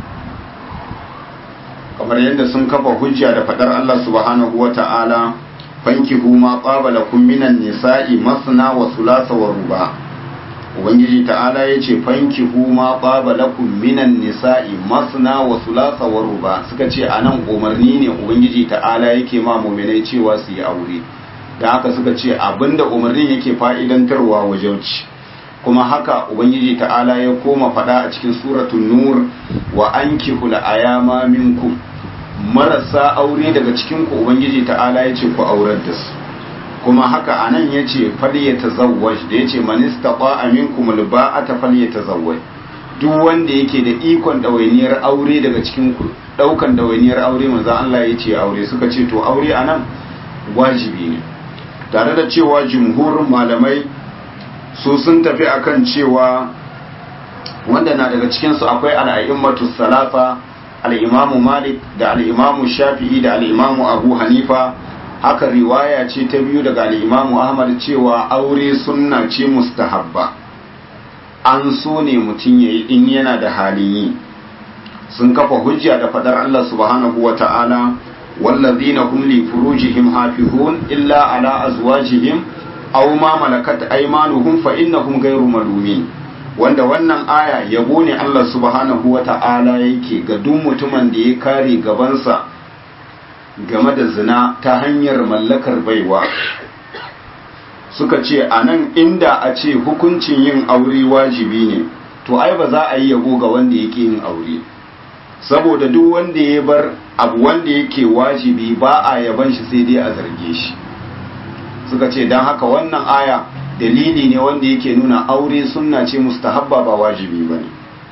kamar yadda sun kafa hujja da fadar Allah subhanahu wa ta'ala fankihu ma qabala kum minan nisa'i masna wa thulatha wa ruba ubangiji ta'ala yace fankihu ma qabala kum minan nisa'i masna wa thulatha wa ruba suka ce anan umarni ne ubangiji ta'ala yake ma mu'minai cewa su yi aure da haka suka ce abinda umarnin yake fa'idantarwa wajauci kuma haka ubangiji ta'ala ya koma fada a cikin suratul nur wa ankihul ayama minkum marasa aure daga cikin ku ubangiji ta'ala yace ku aurar da su kuma haka anan yace falyatazawwaj da yace man istata'a minkum alba'ata falyatazawwaj duk wanda yake da ikon dawainiyar aure daga cikin ku daukan dawainiyar aure manzo Allah yace aure suka ce to aure anan wajibi ne tare da cewa jumhurin malamai su sun tafi akan cewa wanda na daga cikinsu akwai al'a'immatu salafa al'imamu malik da al'imamu shafi'i da al'imamu abu hanifa haka riwaya ce ta biyu daga al'imamu ahmad cewa aure sunna ce mustahabba an so ne mutum ya yi in yana da halin yi sun kafa hujja da fadar allah subhanahu wa ta'ala والذين هم لفروجهم حافظون إلا على أزواجهم أو ما ملكت أيمانهم فإنهم غير ملومين wanda wannan aya yabo ne Allah subhanahu wa ta'ala yake ga duk mutumin da ya kare gabansa game da zina ta hanyar mallakar baiwa suka ce a nan inda a ce hukuncin yin aure wajibi ne to ai ba za a yi yabo ga wanda yake yin aure saboda duk wanda ya bar abu wanda yake wajibi ba a yaban shi sai dai a zarge shi suka ce don haka wannan aya dalili ne wanda yake nuna aure sunna ce mustahabba ba wajibi ba ne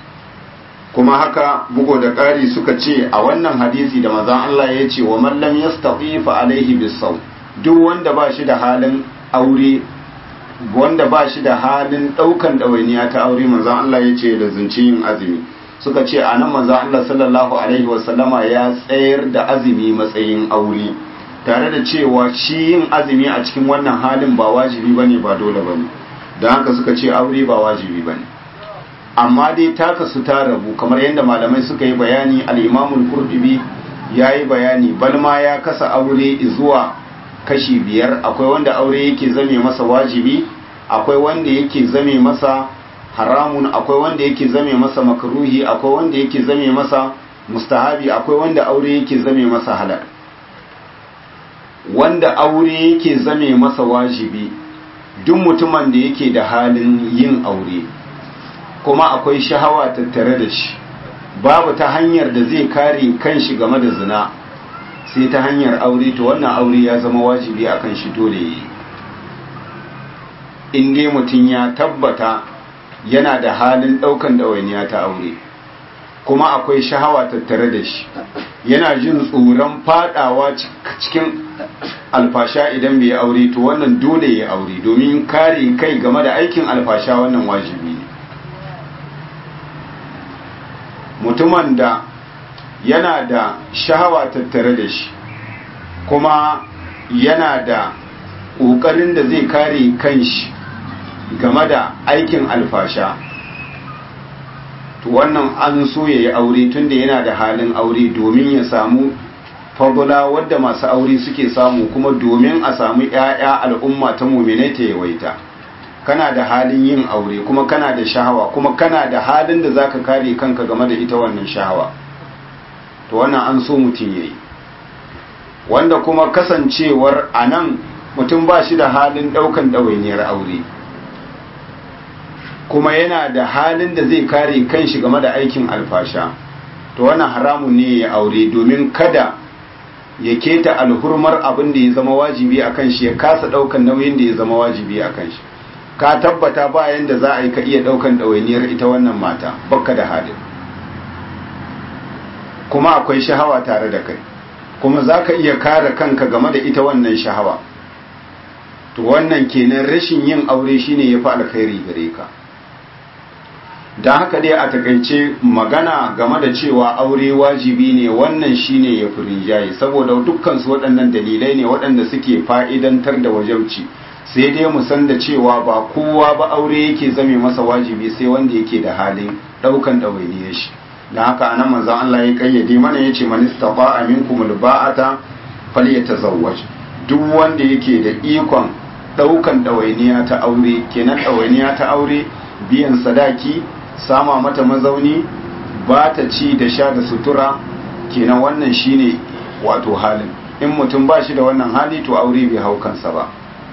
kuma haka bugo da ƙari suka ce a wannan hadisi da mazan Allah ya ce wa mallam ya fa alaihi bisau duk wanda ba shi da halin aure wanda ba shi da halin ɗaukan ɗawainiya ta aure mazan Allah ya ce da zunci yin azumi suka ce a nan manzo Allah sallallahu alaihi wasallama ya tsayar da azumi matsayin aure tare da cewa shi yin azumi a cikin wannan halin ba wajibi bane ba dole bane don haka suka ce aure ba wajibi bane amma dai taka su ta rabu kamar yadda malamai suka yi bayani al-Imam al-Qurtubi yayi bayani balma ya kasa aure zuwa kashi biyar akwai wanda aure yake zame masa wajibi akwai wanda yake zame masa haramun akwai wanda yake zame masa makruhi akwai wanda yake zame masa mustahabi akwai wanda aure yake zame masa halal wanda aure yake zame masa wajibi duk mutumin da yake da halin yin aure kuma akwai shahawa tattare da shi babu ta hanyar da zai kare kanshi game da zina sai ta hanyar aure to wannan aure ya zama wajibi akan shi dole yi in dai mutum ya tabbata yana da halin ɗaukan ɗawainiya ta aure kuma akwai shahawa tattare da shi yana jin tsoron fadawa cikin alfasha idan bai aure to wannan dole ya aure domin kare kai game da aikin alfasha wannan wajibi ne mutumin da yana da shahawa tattare da shi kuma yana da ƙoƙarin da zai kare kanshi game da aikin alfasha to wannan an so ya yi aure tunda yana da halin aure domin ya samu fagula wadda masu aure suke samu kuma domin a samu 'ya'ya al'umma ta muminai ta yawaita kana da halin yin aure kuma kana da shahawa kuma kana da halin da zaka kare kanka game da ita wannan shahawa to wannan an so mutum yayi wanda kuma kasancewar anan mutum ba shi da halin daukan ɗawainiyar aure kuma yana da halin da zai kare kanshi game da aikin alfasha to wannan haramun ne ya aure domin kada ya keta alhurmar abin da ya zama wajibi a kan shi ya kasa daukan nauyin da ya zama wajibi a kan shi ka tabbata bayan da za a yi ka iya daukan ɗawainiyar ita wannan mata bakka da halin kuma akwai shahawa tare da kai kuma za ka iya kare kanka game da ita wannan shahawa to wannan kenan rashin yin aure shine ya fi alkhairi gare ka don haka dai a takaice magana game da cewa aure wajibi ne wannan shine ya fi rinjaye saboda dukkansu waɗannan dalilai ne waɗanda suke fa'idantar da wajauci sai dai mu san da cewa ba kowa ba aure yake zame masa wajibi sai wanda yake da halin ɗaukan ɗawainiyar shi don haka anan manzon Allah ya kayyade mana yace man istata'a minkum alba'ata falyatazawwaj duk wanda yake da ikon ɗaukan ɗawainiya ta aure kenan ɗawainiya ta aure biyan sadaki sama mata mazauni ba ta ci da sha da sutura kenan wannan shine wato halin in mutum ba shi da wannan hali to aure bai hau kansa ba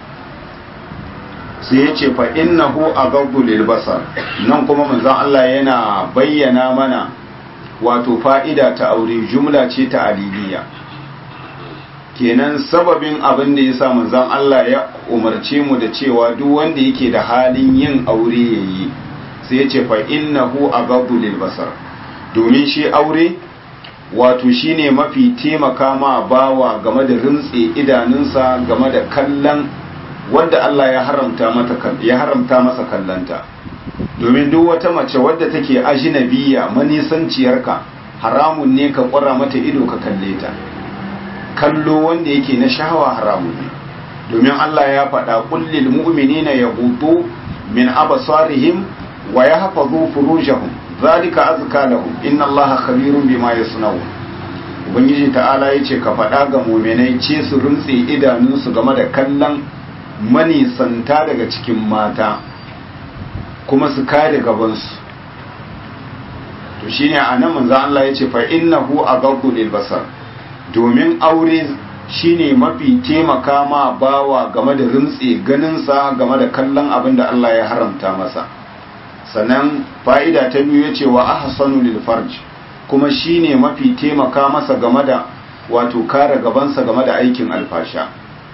sai ya ce fa innahu aghaddu lil basar nan kuma manzon Allah yana bayyana mana wato fa'ida ta aure jumla ce ta aliliya kenan sababin abin da yasa manzon Allah ya umarce mu da cewa duk wanda yake da halin yin aure yayi sai ya ce fa innahu aghaddu lil basar domin shi aure wato shine mafi taimaka ma bawa game da rintse idanunsa game da kallon wanda Allah ya haramta mata ya haramta masa kallanta domin duk wata mace wadda take ajnabiya manisanciyarka haramun ne ka kwara mata ido ka kalle ta kallo wanda yake na shahawa haramun ne domin Allah ya faɗa kullil mu'minina yaghuddu min absarihim wa yahfazu furujahum zalika azka lahum inna allaha khabirun bima yasnaun ubangiji ta'ala yace ka faɗa ga mu'minai ce su runtse idanunsu game da kallon manisanta daga cikin mata kuma su kare gabansu to shine anan manzo Allah yace fa innahu aghaddu lil basar domin aure shine mafi taimaka ma bawa game da runtse ganinsa game da kallon abin da Allah ya haramta masa sannan fa'ida ta biyu ya ce wa ahsanu lil farj kuma shine mafi taimaka masa game da wato kare gabansa game da aikin alfasha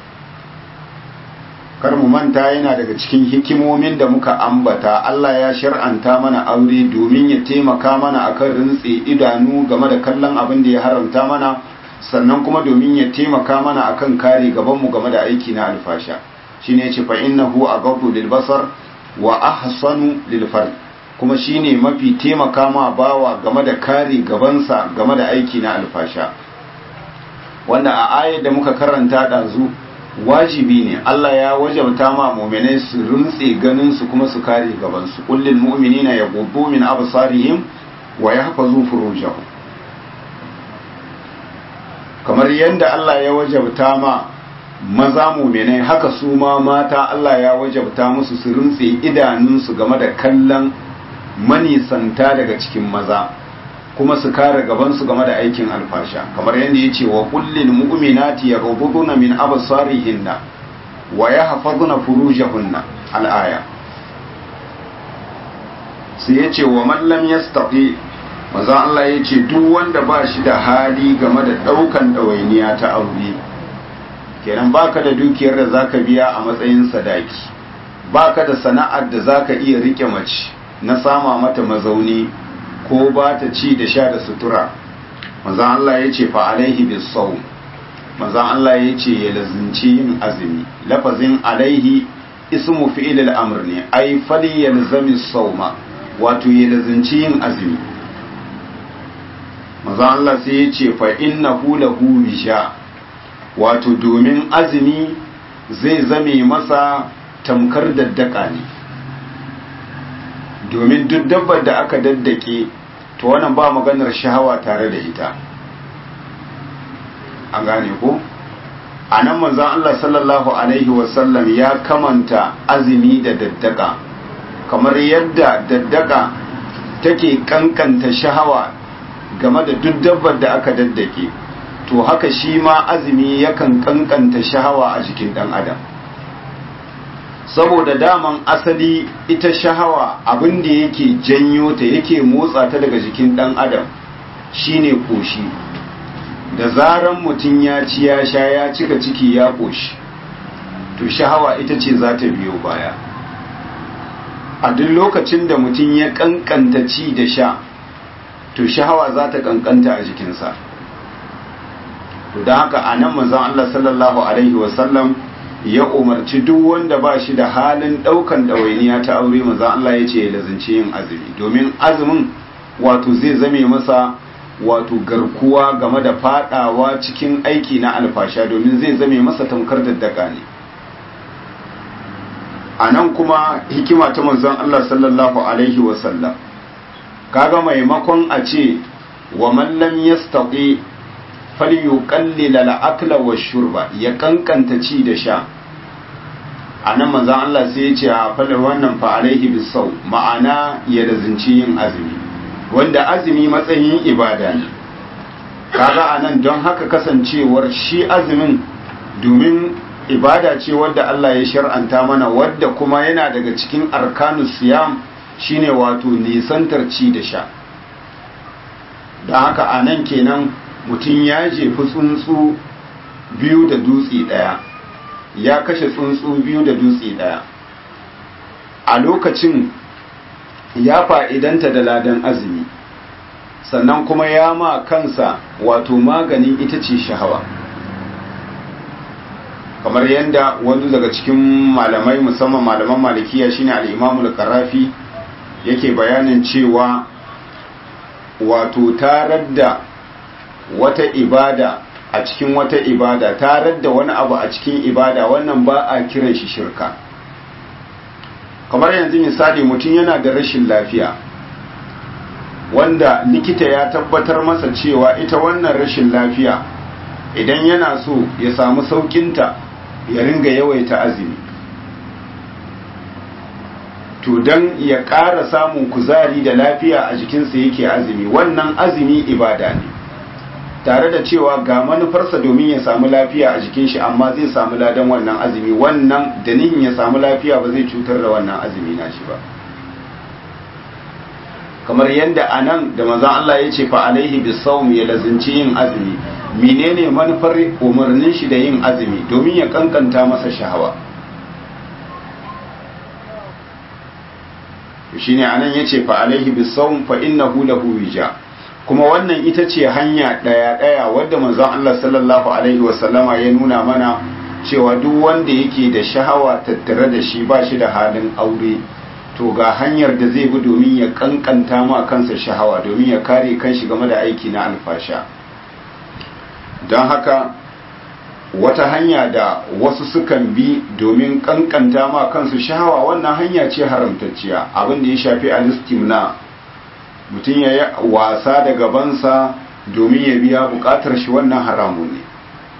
kar mu manta yana daga cikin hikimomin da muka ambata Allah ya shar'anta mana aure domin ya taimaka mana akan rintse idanu game da kallon abin da ya haramta mana sannan kuma domin ya taimaka mana akan kare gabanmu game da aiki na alfasha shine ya ce fa innahu aghaddu lil basar wa ahsanu lil fard kuma shine mafi taimaka ma bawa game da kare gabansa game da aiki na alfasha wanda a ayar da muka karanta ɗazu wajibi ne Allah ya wajabta ma mu'minai su runtse ganin su kuma su kare gaban su kullil mu'minina yaghuddu min absarihim wa yahfazu furujahum kamar yadda Allah ya wajabta ma maza mu'minai haka su ma mata Allah ya wajabta musu su runtse idanunsu game da kallon manisanta daga cikin maza kuma su kare gabansu game da aikin alfasha kamar yadda ya ce wa kullil mu'minati yaghudduna min absarihinna wa yahfazuna furujahunna al-aya sai ya ce wa man lam yastati maza Allah ya ce duk wanda ba shi da hali game da daukan ɗawainiya ta aure kenan baka da dukiyar da zaka biya a matsayin sadaki baka da sana'ar da zaka iya rike mace na sama mata mazauni ko ba ta ci da sha da sutura manzan Allah ya ce fa alaihi bis sawm manzan Allah ya ce ya lazinci yin azumi lafazin alaihi ismu fi'il al-amr ne ai fali yalzami sawma wato ya lazinci yin azumi manzan Allah sai ya ce fa innahu lahu wisha wato domin azumi zai zame masa tamkar daddaka ne domin duk dabbar da aka daddake to wannan ba maganar shahawa tare da ita an gane ko a nan manzan Allah sallallahu Alaihi wasallam ya kamanta azumi da daddaka kamar yadda daddaka take kankanta shahawa game da duk dabbar da aka daddake to haka shi ma azumi yakan kankanta shahawa a jikin dan adam saboda daman asali ita shahawa abin da yake janyo ta yake motsa ta daga jikin dan adam shine koshi da zaran mutum ya ci ya sha ya cika ciki ya koshi to shahawa ita ce za ta biyo baya a duk lokacin da mutum ya kankanta ci da sha to shahawa za ta kankanta a jikinsa to da haka a nan manzon Allah sallallahu alaihi wasallam ya umarci duk wanda ba shi da halin daukan ɗawainiya ta aure manzon Allah ya ce ya lazance yin azumi domin azumin wato zai zame masa wato garkuwa game da fadawa cikin aiki na alfasha domin zai zame masa tamkar daddaka ne a nan kuma hikima ta manzon Allah sallallahu alaihi wasallam kaga maimakon a ce wa man lam yastati falyuqallil al-akla wash-shurba ya kankanta ci da sha anan manzon Allah sai ya ce a fala wannan fa alaihi bisau ma'ana ya lazinci yin azumi wanda azumi matsayin ibada ne kaga anan don haka kasancewar shi azumin domin ibada ce wadda Allah ya shar'anta mana wadda kuma yana daga cikin arkanus siyam shine wato nisantar ci da sha da haka a nan kenan mutum ya jefi tsuntsu biyu da dutse ɗaya ya kashe tsuntsu biyu da dutse ɗaya a lokacin ya fa'idanta da ladan azumi sannan kuma ya ma kansa wato maganin ita ce shahawa kamar yadda wani daga cikin malamai musamman malaman malikiya shine al-imamul karafi yake bayanin cewa wato tarar da wata ibada a cikin wata ibada tarar da wani abu a cikin ibada wannan ba a kiran shi shirka kamar yanzu misali mutum yana da rashin lafiya wanda likita ya tabbatar masa cewa ita wannan rashin lafiya idan yana so ya samu saukinta ya ringa yawaita azumi to don ya ƙara samun kuzari da lafiya a jikinsa yake azumi wannan azumi ibada ne tare da cewa ga manufarsa domin ya samu lafiya a jikin shi amma zai samu ladan wannan azumi wannan da nihin ya samu lafiya ba zai cutar da wannan azumi na shi ba kamar yadda a nan da manzon Allah ya ce fa alaihi bisawm ya lazinci yin azumi menene manufar umarnin shi da yin azumi domin ya kankanta masa shahawa shine anan yace fa alaihi bisawm fa innahu lahu wija kuma wannan ita ce hanya daya daya wadda manzon Allah sallallahu alaihi wasallama ya nuna mana cewa duk wanda yake da shahawa tattare da shi ba shi da halin aure to ga hanyar da zai bi domin ya kankanta ma kansa shahawa domin ya kare kanshi game da aiki na alfasha don haka wata hanya da wasu sukan bi domin kankanta ma kansu shahawa wannan hanya ce haramtacciya abin da ya shafi alistimna mutum ya yi wasa da gabansa domin ya biya bukatar shi wannan haramun ne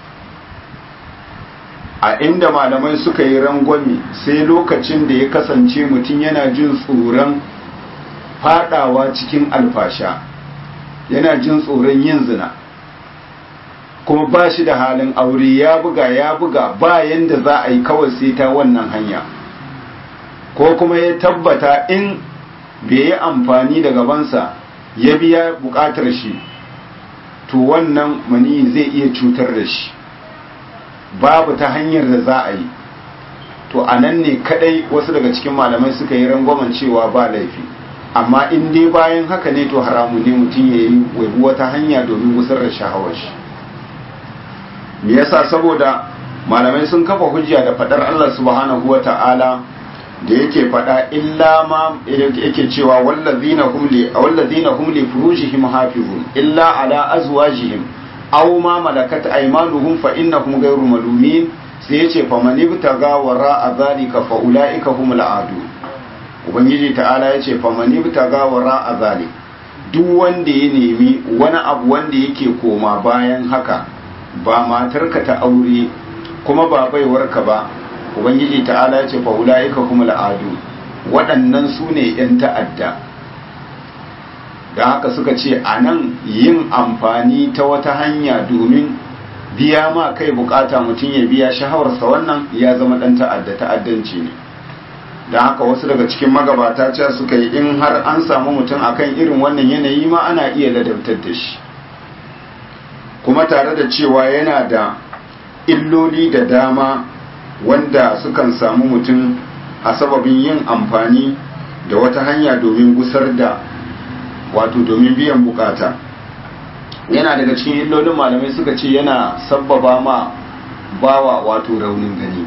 a inda malamai suka yi rangwami sai lokacin da ya kasance mutum yana jin tsoron fadawa cikin alfasha yana jin tsoron yin zina kuma ba shi da halin aure ya buga ya buga ba yanda za a yi kawai sai ta wannan hanya ko kuma ya tabbata in bai yi amfani da gabansa ya biya bukatar shi to wannan mani zai iya cutar da shi babu ta hanyar da za a yi to a nan ne kadai wasu daga cikin malamai suka yi rangwamen cewa ba laifi amma in dai bayan haka ne to haramu ne mutum ya yi waibu wata hanya domin gusar da shahawar shi me yasa saboda malamai sun kafa hujja da fadar Allah subhanahu wa ta'ala da yake fada illa ma yake cewa wallazina hum li wallazina hum li furujihim hafizun illa ala azwajihim aw ma malakat aymanuhum fa innahum ghayru malumin sai yace fa man ibtaga wara zalika fa ulaika humul adu ubangiji ta'ala ya ce famani ta gawara a zali duk wanda ya nemi wani abu wanda yake koma bayan haka ba matarka ta aure kuma ba baiwarka ba ubangiji ta'ala ya ce fa'ula'ika kuma la'adu waɗannan su ne 'yan ta'adda da haka suka ce a nan yin amfani ta wata hanya domin biya ma kai bukata mutum ya biya shahawarsa wannan ya zama ɗan ta'adda ta'addanci ne da haka wasu daga cikin magabata ce suka yi in har an samu mutum akan irin wannan yanayi ma ana iya ladabtar da shi kuma tare da cewa yana da illoli da dama wanda sukan samu mutum a sababin yin amfani da wata hanya domin gusar da wato domin biyan bukata yana daga cikin illolin malamai suka ce yana sabbaba ma bawa wato raunin gani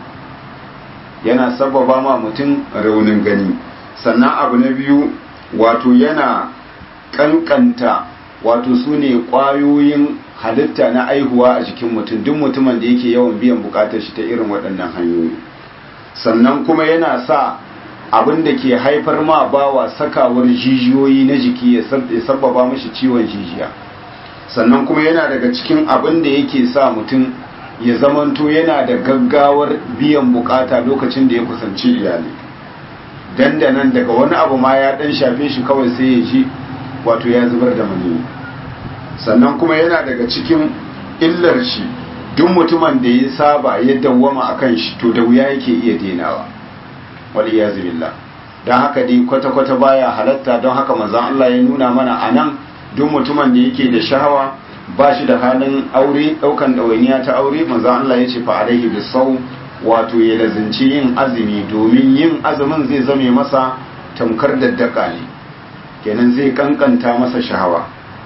yana sabbaba ma mutum raunin gani sannan abu na biyu wato yana kankanta wato su ne ƙwayoyin halitta na aihuwa a jikin mutum duk mutumin da yake yawan biyan bukatar shi ta irin waɗannan hanyoyi sannan kuma yana sa abin da ke haifar ma bawa sakawar jijiyoyi na jiki ya sabbaba mashi ciwon jijiya sannan kuma yana daga cikin abin da yake sa mutum ya zamanto yana da gaggawar biyan bukata lokacin da ya kusanci iyali dandanan daga wani abu ma ya dan shafe shi kawai sai ya ji wato ya zubar da maniyi sannan kuma yana daga cikin illar shi duk mutumin da ya saba ya dawwama akan shi to da wuya yake iya denawa wal iyaz billah dan haka dai kwata kwata baya halatta don haka manzon Allah ya nuna mana anan duk mutumin da yake da shahawa ba shi da halin aure daukan dawainiya ta aure manzon Allah ya ce fa alaihi bisawm wato ya lazinci yin azumi domin yin azumin zai zame masa tamkar daddaka ne kenan zai kankanta masa shahawa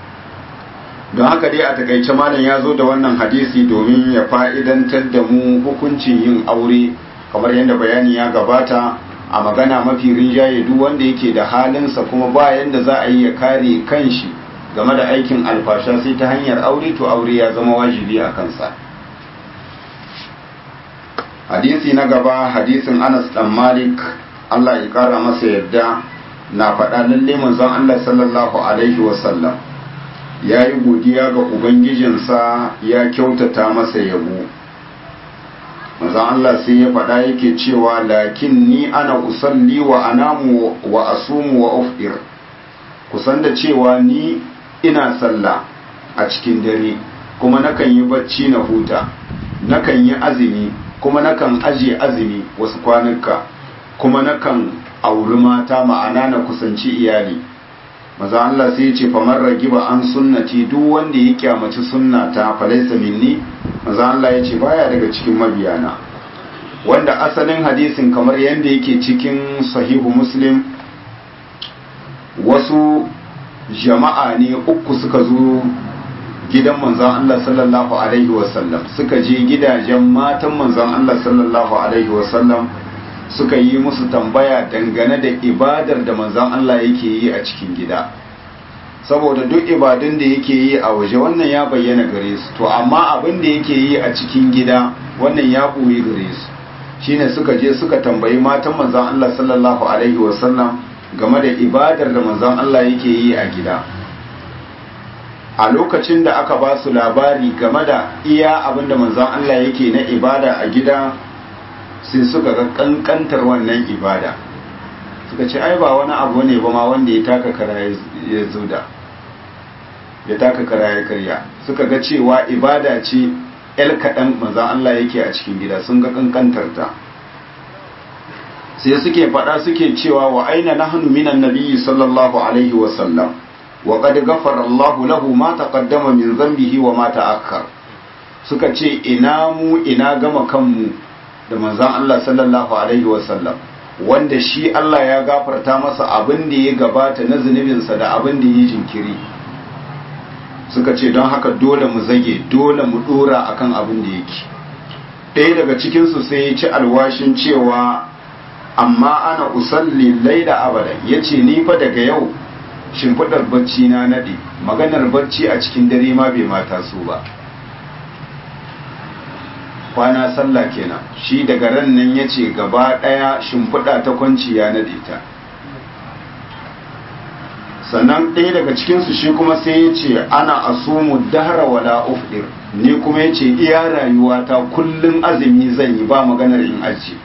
don haka dai a takaice malam ya zo da wannan hadisi domin ya fa'idantar da mu hukuncin yin aure kamar yadda bayani ya gabata a magana mafi rinjaye duk wanda yake da halinsa kuma ba yadda za a yi ya kare kanshi game da aikin alfasha sai ta hanyar aure to aure ya zama wajibi a kansa hadisi na gaba hadisin anas dan malik allah ya kara masa yadda na faɗa lalle manzon allah sallallahu alaihi wasallam ya yi godiya ga ubangijinsa ya kyautata masa yabo manzon allah sai ya faɗa yake cewa lakin ni ana usalli wa anamu wa asumu wa ufdir kusan da cewa ni ina sallah a cikin dare kuma nakan yi bacci na huta nakan yi azumi kuma nakan aje azumi wasu kwanuka kuma nakan auri mata ma'ana na kusanci iyali maza Allah sai ya ce famar ragiba an sunnati duk wanda ya kyamaci sunnata falaisa minni maza Allah ya ce baya daga cikin mabiyana wanda asalin hadisin kamar yadda yake cikin sahihu muslim wasu jama'a ne uku suka zo gidan manzon Allah sallallahu alaihi wasallam suka je gidajen matan manzon Allah sallallahu alaihi wasallam suka yi musu tambaya dangane da ibadar da manzon Allah yake yi a cikin gida saboda duk ibadun da yake yi a waje wannan ya bayyana gare su to amma abin da yake yi a cikin gida wannan ya ɓoye gare su shine suka je suka tambayi matan manzon Allah sallallahu alaihi wasallam game da ibadar da manzon Allah yake yi a gida a lokacin da aka ba su labari game da iya abin da manzon Allah yake na ibada a gida sai suka ga kankantar wannan ibada suka ce ai ba wani abu ne ba ma wanda ya taka kara ya zuda ya taka kara ya karya suka ga cewa ibada ce el kaɗan manzon Allah yake a cikin gida sun ga kankantar ta sai suke faɗa suke cewa wa aina nahnu minan nabiyyi sallallahu alaihi wa sallam wa qad ghafara Allahu lahu ma taqaddama min dhanbihi wa ma ta'akhkhar suka ce ina mu ina gama kanmu da manzon Allah sallallahu alaihi wa sallam wanda shi Allah ya gafarta masa abin da ya gabata na zunubinsa da abin da ya jinkiri suka ce don haka dole mu zage dole mu dora akan abin da yake ɗaya daga cikinsu sai ya ci alwashin cewa amma ana usalli laila abada ya ce ni fa daga yau shimfiɗar bacci na naɗe maganar bacci a cikin dare ma bai mata su ba kwana sallah kenan shi daga ran nan ya ce gaba ɗaya shimfiɗa ta kwanci ya naɗe ta sannan ɗaya daga cikinsu shi kuma sai ya ce ana asumu dahara wala ufdir ni kuma ya ce iya rayuwata kullum azumi zan yi ba maganar in aji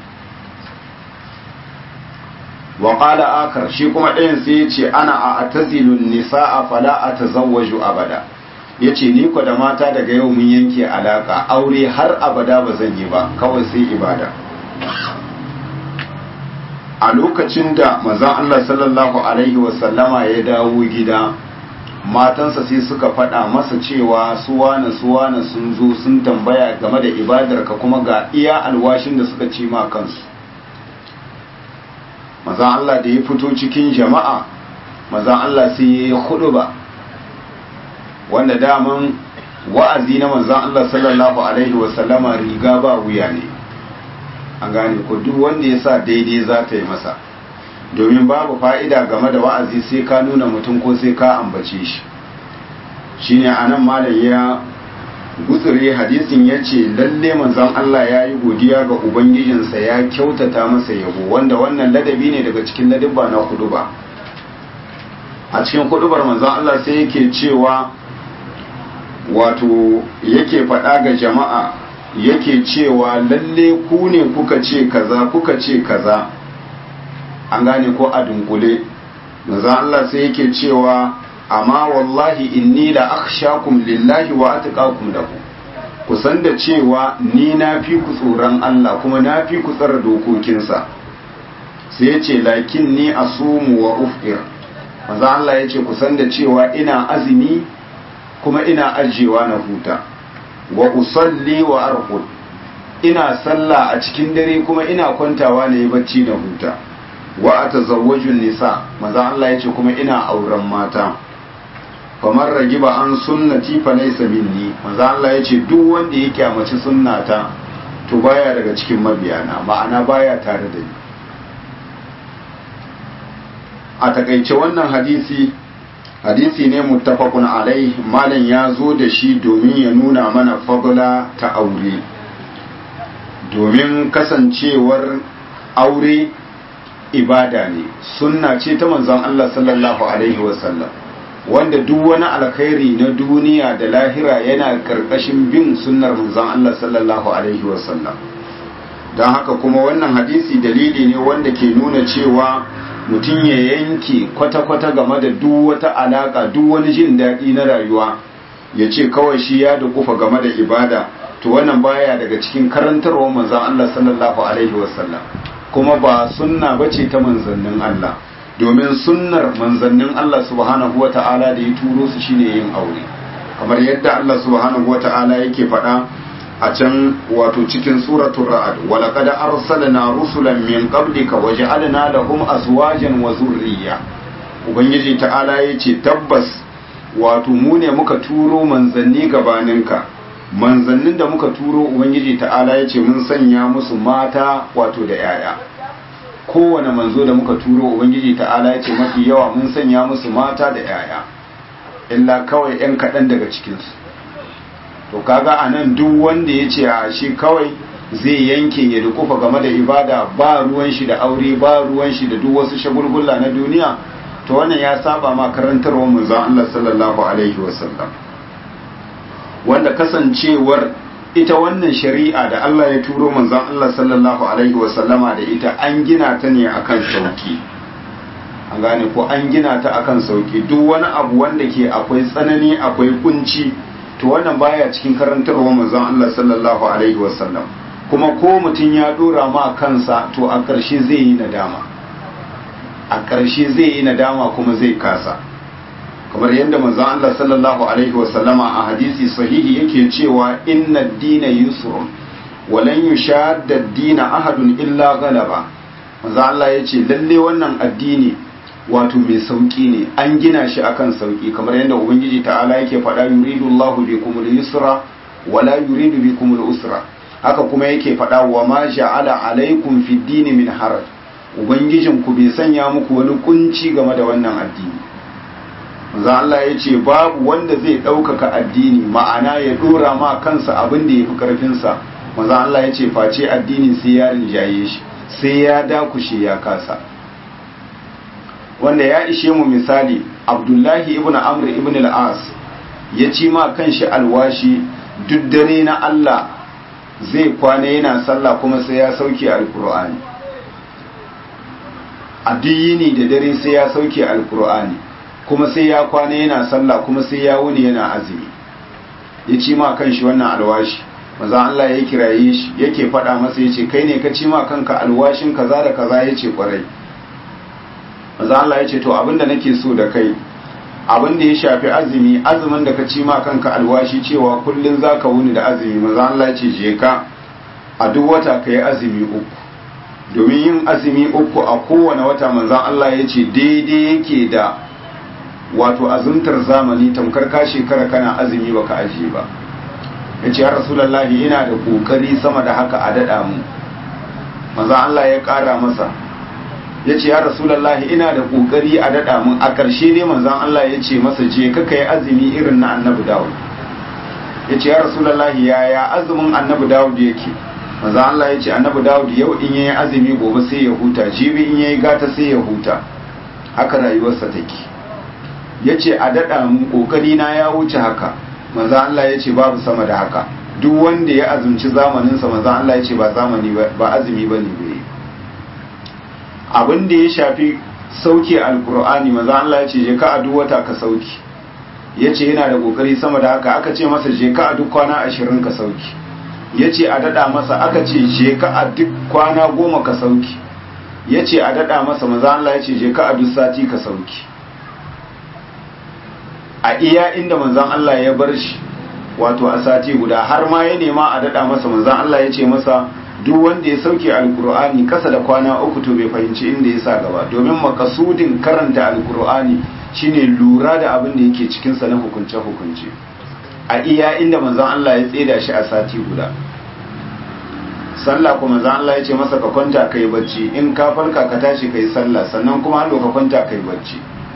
wa qala akar shi kuma ɗayan sai ya ce ana a atazilun nisa'a fala atazawwaju abada yace ni ko da mata daga yau mun yanke alaka aure har abada ba zan yi ba kawai sai ibada a lokacin da manzon Allah sallallahu alaihi wasallama ya dawo gida matansa sai suka faɗa masa cewa suwana suwana sun zo sun tambaya game da ibadarka kuma ga iya alwashin da suka ci ma kansu manzon Allah da ya fito cikin jama'a manzon Allah sai ya yi hudu ba wanda daman wa'azi na manzon Allah sallallahu alaihi wasallama riga ba wuya ne an gane ko duk wanda ya sa daidai za ta yi masa domin babu fa'ida game da wa'azi sai ka nuna mutum ko sai ka ambace shi shine anan malam ya gutsure hadisin ya ce lalle manzon Allah ya yi godiya ga ubangijinsa ya kyautata masa yabo wanda wannan ladabi ne daga cikin ladabba na huduba a cikin hudubar manzon Allah sai yake cewa wato yake faɗa ga jama'a yake cewa lalle ku ne kuka ce kaza kuka ce kaza an gane ko a dunkule manzon Allah sai yake cewa amma wallahi inni la akhshakum lillahi wa atqakum lahu ku san da cewa ni na fi ku tsoron Allah kuma na fi ku tsara dokokinsa sai ya ce lakin ni asumu wa ufir manzo Allah ya ce ku san da cewa ina azumi kuma ina ajiyewa na huta wa usalli wa arqud ina sallah a cikin dare kuma ina kwantawa na yi bacci na huta wa atazawwaju nisa manzo Allah ya ce kuma ina auren mata kamar ragiba an sunnati fa laysa minni manzo Allah yace duk wanda ya kyamaci sunnata to baya daga cikin mabiyana ma'ana baya tare da ni a takaice wannan hadisi hadisi ne muttafaqun alai malam ya zo da shi domin ya nuna mana fadla ta aure domin kasancewar aure ibada ne sunna ce ta manzon Allah sallallahu alaihi wasallam wanda duk wani alkhairi na duniya da lahira yana karkashin bin sunnar manzon Allah sallallahu alaihi wasallam don haka kuma wannan hadisi dalili ne wanda ke nuna cewa mutum ya yanke kwata-kwata game da duk wata alaka duk wani jin daɗi na rayuwa ya ce kawai shi ya dukufa game da ibada to wannan baya daga cikin karantarwar manzon Allah sallallahu alaihi wasallam kuma ba sunna bace ta manzannin Allah domin sunnar manzannin Allah subhanahu wa ta'ala da ya turo su shine yin aure kamar yadda Allah subhanahu wa ta'ala yake faɗa a can wato cikin suratul ra'd wa laqad arsalna rusulan min qablika wa ja'alna lahum azwajan wa zurriyya ubangiji ta'ala yace tabbas wato mu ne muka turo manzanni gabaninka manzannin da muka turo ubangiji ta'ala yace mun sanya musu mata wato da yaya kowane manzo da muka turo ubangiji ta'ala ya ce mafi yawa mun sanya musu mata da yaya illa kawai 'yan kaɗan daga cikinsu to kaga a nan duk wanda ya ce a shi kawai zai yanke ya dukufa game da ibada ba ruwan shi da aure ba ruwan shi da duk wasu shagulgula na duniya to wannan ya saba ma karantarwar manzon Allah sallallahu alaihi wasallam wanda kasancewar ita wannan shari'a da Allah ya turo manzon Allah sallallahu alaihi wasallama da ita an gina ta ne akan sauki an gane ko an gina ta akan sauki duk wani abu wanda ke akwai tsanani akwai kunci to wannan baya cikin karantarwa manzon Allah sallallahu alaihi wasallam kuma ko mutum ya dora ma kansa to a ƙarshe zai yi nadama a ƙarshe zai yi nadama kuma zai kasa kamar yadda manzon Allah sallallahu alaihi wasallama a hadisi sahihi yake cewa inna dina yusrun walan yushadda dina ahadun illa galaba manzon Allah yace lalle wannan addini wato mai sauki ne an gina shi akan sauki kamar yadda ubangiji ta'ala yake faɗa yuridu Allahu bikum al-yusra wala yuridu bikum al-usra haka kuma yake faɗa wa ma ja'ala alaikum fi dini min haraj ubangijin ku bai sanya muku wani kunci game da wannan addini manzo Allah ya ce babu wanda zai ɗaukaka addini ma'ana ya ɗora ma kansa abin da ya fi ƙarfinsa manzon Allah ya ce face addini sai ya rinjaye shi sai ya dakushe ya kasa wanda ya ishe mu misali abdullahi ibn amr ibn al-as ya ci ma kanshi alwashi duk dare na Allah zai kwana yana sallah kuma sai ya sauke alkur'ani a yini da dare sai ya sauke alkur'ani kuma sai ya kwana yana sallah kuma sai ya wuni yana azumi ya ci ma kanshi wannan alwashi maza Allah ya kiraye shi yake faɗa masa yace kai ne ka ci ma kanka alwashin kaza da kaza yace kwarai maza Allah yace to abinda nake so da kai abinda ya shafi azumi azumin da ka ci ma kanka alwashi cewa kullun zaka wuni da azumi maza Allah yace je ka a duk wata kai azumi uku domin yin azumi uku a kowane wata manzan Allah yace daidai yake da wato azumtar zamani tamkar ka shekara kana azumi baka ajiye ba ya ce ya rasulallahi ina da kokari sama da haka a daɗa mu maza Allah ya ƙara masa ya ce ya rasulallahi ina da kokari a daɗa mu a ƙarshe dai manzan Allah ya ce masa je ka yi azumi irin na annabi dawud ya ce ya rasulallahi yaya azumin annabi dawud yake manzan Allah ya ce annabi dawud yau in yayi azumi gobe sai ya huta jibi in yayi gata sai ya huta haka rayuwarsa take ya ce a daɗa mu ƙoƙari na ya wuce haka maza Allah ya ce babu sama da haka duk wanda ya azumci zamaninsa maza Allah ya ce ba zamani ba azumi ba ne bai abin da ya shafi sauke alkur'ani maza Allah ya ce je ka a duk wata ka sauki ya ce yana da ƙoƙari sama da haka aka ce masa je ka a duk kwana ashirin ka sauki ya ce a daɗa masa aka ce je ka a duk kwana goma ka sauki ya ce a daɗa masa maza Allah ya ce je ka a duk sati ka sauki a iya inda manzan Allah ya bar shi wato a sati guda har ma ya nema a daɗa masa manzan Allah ya ce masa duk wanda ya sauke alkur'ani kasa da kwana uku to bai fahimci inda ya sa gaba domin makasudin karanta alkur'ani shine lura da abin da yake cikinsa na hukunce-hukunce a iya inda manzan Allah ya tseda shi a sati guda sallah kuma manzan Allah ya ce masa ka kwanta kai bacci in ka farka ka tashi kai sallah sannan kuma hallo ka kwanta kai bacci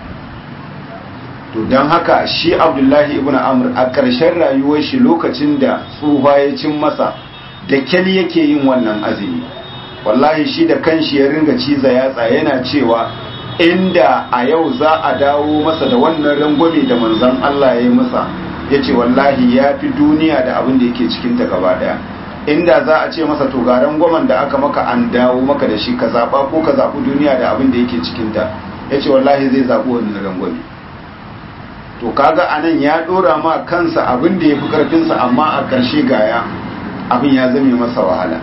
to don haka shi abdullahi ibn amr a ƙarshen rayuwar shi lokacin da tsufa ya cin masa da kyal yake yin wannan azumi wallahi shi da kanshi ya ringa ciza yatsa yana cewa inda a yau za a dawo masa da wannan rangwame da manzon Allah ya yi masa ya ce wallahi ya fi duniya da abin da yake cikinta gaba daya inda za a ce masa to ga rangwamen da aka maka an dawo maka da shi ka zaɓa ko ka zaɓi duniya da abin da yake cikinta ya ce wallahi zai zaɓi wannan rangwame to kaga anan ya dora ma kansa abin da ya fi karfinsa amma a ƙarshe gaya abin ya zame masa wahala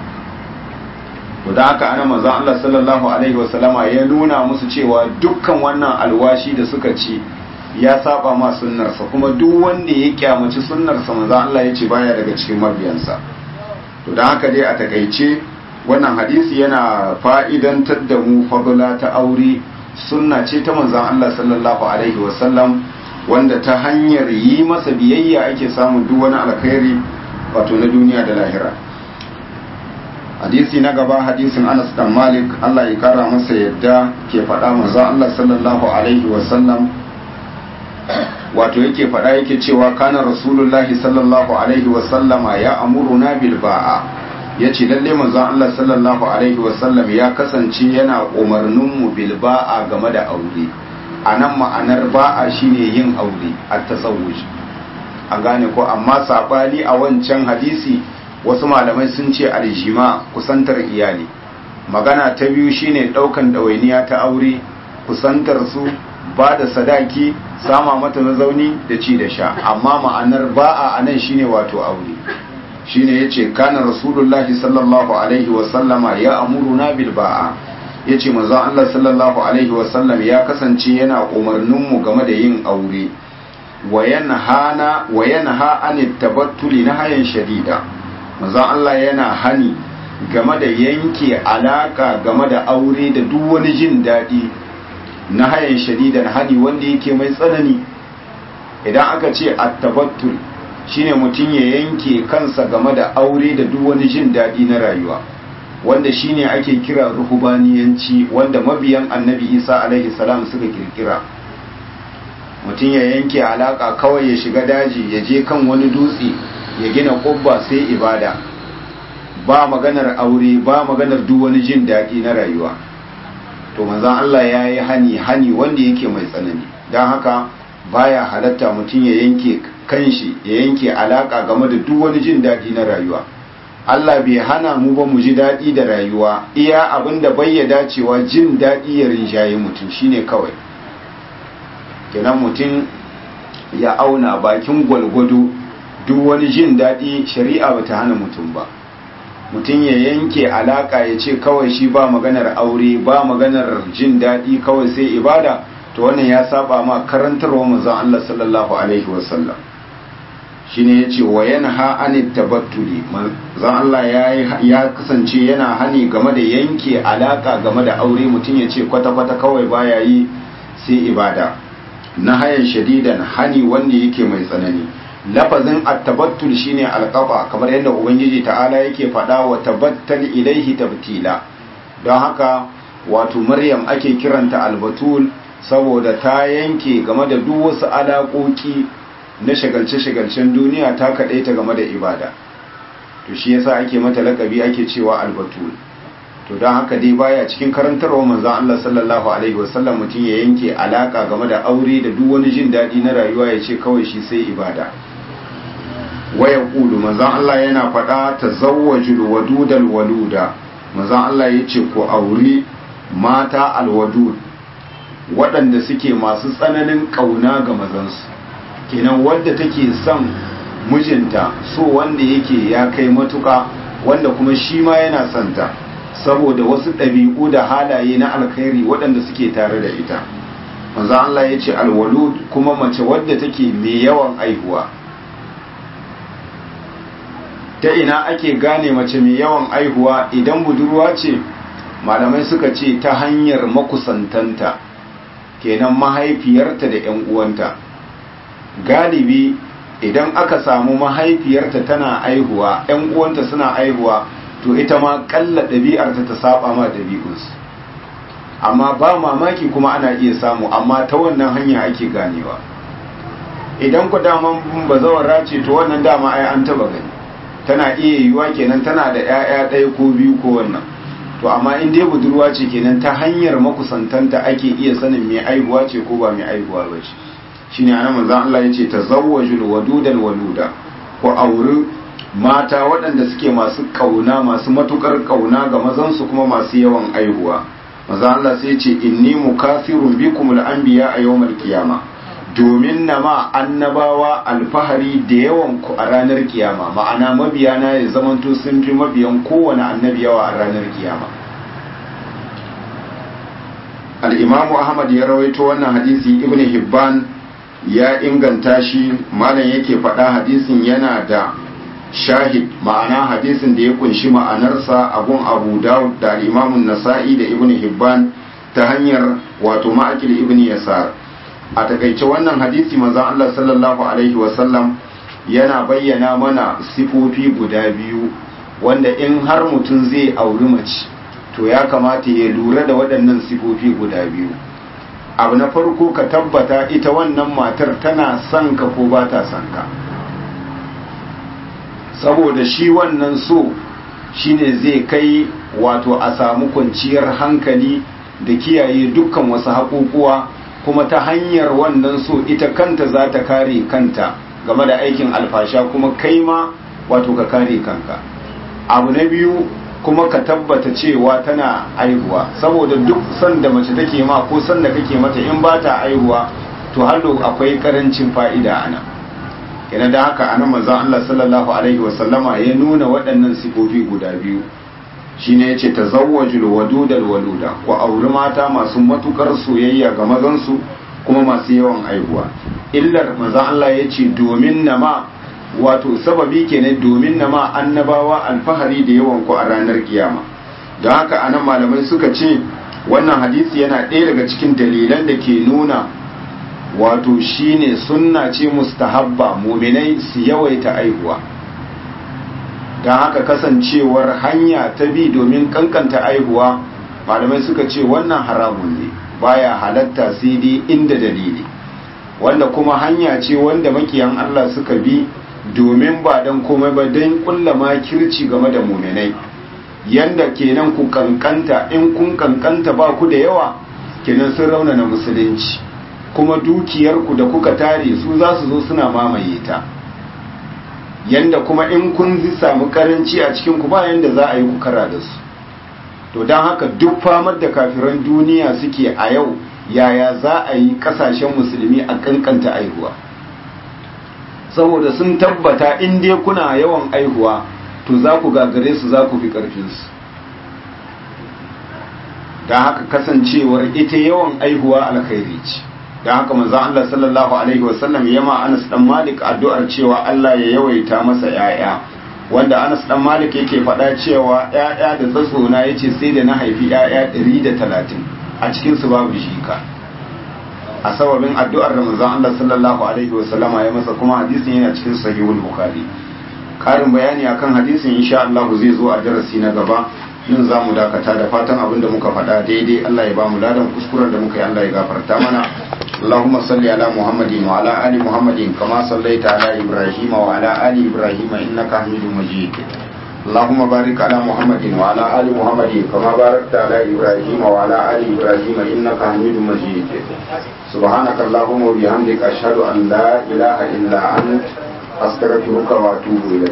to da haka ana manzon Allah sallallahu alaihi wasallama ya nuna musu cewa dukkan wannan alwashi da suka ci ya saba ma sunnarsa kuma duk wanda ya kyamaci sunnarsa manzon Allah ya ce baya daga cikin mabiyansa to da haka dai a takaice wannan hadisi yana fa'idantar da mu fadula ta aure sunna ce ta manzon Allah sallallahu alaihi wasallam wanda ta hanyar yi masa biyayya ake samun duk wani alkhairi wato na duniya da lahira hadisi na gaba hadisin Anas dan Malik Allah ya kara masa yadda ke faɗa manzo Allah sallallahu alaihi wa sallam wato yake faɗa yake cewa kana rasulullahi sallallahu alaihi wa sallama ya amuruna bil ba'a yace lalle manzo Allah sallallahu alaihi wa sallam ya kasance yana umarnin mu bil ba'a game da aure a nan ma'anar ba'a shine yin aure a tasawuj an gane ko amma sabani a wancan hadisi wasu malamai sun ce aljima kusantar iyali magana ta biyu shine daukan ɗawainiya ta aure kusantar su ba da sadaki sama mata mazauni da ci da sha amma ma'anar ba'a a nan shine wato aure shine yace kana rasulullahi sallallahu alaihi wa sallama ya amuruna bil ba'a ya ce manzon Allah sallallahu Alaihi wasallam ya kasance yana umarninmu game da yin aure wa yana ha'ani tabattuli na hayan shadida manzon Allah yana hani game da yanke alaka game da aure da duk wani jin daɗi na hayan shadida na hani wanda yake mai tsanani idan aka ce a tabattul shine mutum ya yanke kansa game da aure da duk wani jin daɗi na rayuwa wanda shine ake kira ruhubaniyanci wanda mabiyan annabi isa alaihi salam suka kirkira mutum ya yanke alaka kawai ya shiga daji ya je kan wani dutse ya gina kubba sai ibada ba maganar aure ba maganar duk wani jin daɗi na rayuwa to manzon Allah ya yi hani hani wanda yake mai tsanani don haka baya halatta mutum ya yanke kanshi ya yanke alaka game da duk wani jin daɗi na rayuwa Allah bai hana mu ba mu ji daɗi da rayuwa iya abin da bai ya dacewa jin daɗi ya rinjaye mutum shine kawai kenan mutum ya auna bakin gwalgwado duk wani jin daɗi shari'a ba ta hana mutum ba mutum ya yanke alaka ya ce kawai shi ba maganar aure ba maganar jin daɗi kawai sai ibada to wannan ya saba ma karantarwa manzon Allah sallallahu alaihi wasallam shine yace wa yanha anit tabattuli manzon Allah ya ya kasance yana hani game da yanke alaka game da aure mutum ya ce kwata kwata kawai baya yi sai ibada na hayan shadidan hani wanda yake mai tsanani lafazin at-tabattul shine alqaba kamar yadda ubangiji ta'ala yake faɗa wa tabattal ilaihi tabtila don haka wato maryam ake kiranta albatul saboda ta yanke game da duk wasu alaƙoƙi na shagalce-shagalcen duniya ta kaɗaita game da ibada to shi yasa ake mata laƙabi ake cewa albatul to don haka dai baya cikin karantarwa manzon Allah sallallahu alaihi wasallam mutum ya yanke alaka game da aure da duk wani jin daɗi na rayuwa ya ce kawai shi sai ibada waya kulu manzon Allah yana faɗa tazawwajul wadudal waluda manzon Allah ya ce ku auri mata alwadud waɗanda suke masu tsananin ƙauna ga mazansu kenan wadda take son mijinta so wanda yake ya kai matuka wanda kuma shi ma yana santa saboda wasu ɗabi'u da halaye na alkhairi waɗanda suke tare da ita manzo Allah ya ce alwalud kuma mace wadda take mai yawan aihuwa ta ina ake gane mace mai yawan aihuwa idan budurwa ce malamai suka ce ta hanyar makusantanta kenan mahaifiyarta da 'yan uwanta galibi idan aka samu mahaifiyarta tana aihuwa 'yan uwanta suna aihuwa to ita ma kalla ɗabi'arta ta saba ma ɗabi'unsu amma ba mamaki kuma ana iya samu amma ta wannan hanya ake ganewa idan ku daman bazawara ce to wannan dama ai an taba gani tana iya yiwuwa kenan tana da 'ya'ya ɗaya ko biyu ko wannan to amma in dai budurwa ce kenan ta hanyar makusantanta ake iya sanin mai aihuwa ce ko ba mai aihuwa ba ce shine ana manzon Allah yace tazawwajul wadudal waluda ko auri mata waɗanda suke masu kauna masu matukar kauna ga mazansu kuma masu yawan aihuwa manzon Allah sai yace inni mukathirun bikumul anbiya a yawmal qiyama domin na ma annabawa alfahari da yawan ku a ranar kiyama ma'ana mabiyana ya zamanto sun fi mabiyan kowane annabi yawa a ranar kiyama al-imamu ahmad ya rawaito wannan hadisi ibn hibban ya inganta shi malam yake faɗa hadisin yana da shahid ma'ana hadisin da ya kunshi ma'anarsa a gun abu dawud da al-imamun nasa'i da ibn hibban ta hanyar wato ma'akil ibn yasar a takaice wannan hadisi manzon Allah sallallahu alaihi wasallam yana bayyana mana sifofi guda biyu wanda in har mutum zai auri mace to ya kamata ya lura da waɗannan sifofi guda biyu abu na farko ka tabbata ita wannan matar tana son ka ko ba ta son ka saboda shi wannan so shine zai kai wato a samu kwanciyar hankali da kiyaye dukkan wasu haƙuƙuwa kuma ta hanyar wannan so ita kanta za ta kare kanta game da aikin alfasha kuma kai ma wato ka kare kanka abu na biyu kuma ka tabbata cewa tana aihuwa saboda duk sanda mace take ma ko sanda kake mata in ba ta aihuwa to hallo akwai karancin fa'ida ana yana da haka anan manzon Allah sallallahu alaihi wasallama ya nuna waɗannan sifofi guda biyu shine yace tazawwajul wadudal waluda ku auri mata masu matukar soyayya ga mazan su kuma masu yawan aihuwa illar manzon Allah yace domin nama wato sababi kenan domin nama annabawa alfahari da yawan ku a ranar kiyama don haka anan malamai suka ce wannan hadisi yana ɗaya daga cikin dalilan da ke nuna wato shine sunna ce mustahabba muminai su yawaita aihuwa don haka kasancewar hanya ta bi domin kankanta aihuwa malamai suka ce wannan haramun ne baya halatta sai dai inda dalili wanda kuma hanya ce wanda makiyan Allah suka bi domin ba dan komai ba dan kulla makirci game da muminai yanda kenan ku kankanta in kun kankanta ba ku da yawa kenan sun raunana musulunci kuma dukiyarku da kuka tare su za su zo suna mamaye ta yanda kuma in kun samu karanci a cikin ku ba yanda za a yi ku kara da su to don haka duk famar da kafiran duniya suke a yau yaya za a yi kasashen musulmi a kankanta aihuwa saboda sun tabbata in dai kuna yawan aihuwa to za ku gagare su za ku fi ƙarfinsu don haka kasancewar ita yawan aihuwa alkhairi ce don haka manzo Allah sallallahu alaihi wasallam ya ma Anas dan Malik addu'ar cewa Allah ya yawaita masa yaya wanda Anas dan Malik yake faɗa cewa yaya da tsatsona yace sai da na haifi yaya 130 a cikin su babu shika a sababin addu'ar da manzo Allah sallallahu alaihi wasallama ya masa kuma hadisin yana cikin sahihul bukhari karin bayani akan hadisin insha Allah zai zo a darasi na gaba yin za mu dakata da fatan abin da muka faɗa daidai Allah ya ba mu ladan kuskuren da muka yi Allah ya gafarta mana اللهم صل على محمد وعلى آل محمد كما صليت على إبراهيم وعلى آل إبراهيم إنك حميد مجيد اللهم بارك على محمد وعلى آل محمد كما باركت على إبراهيم وعلى آل إبراهيم إنك حميد مجيد سبحانك اللهم وبحمدك أشهد أن لا إله إلا أنت أستغفرك وأتوب إليك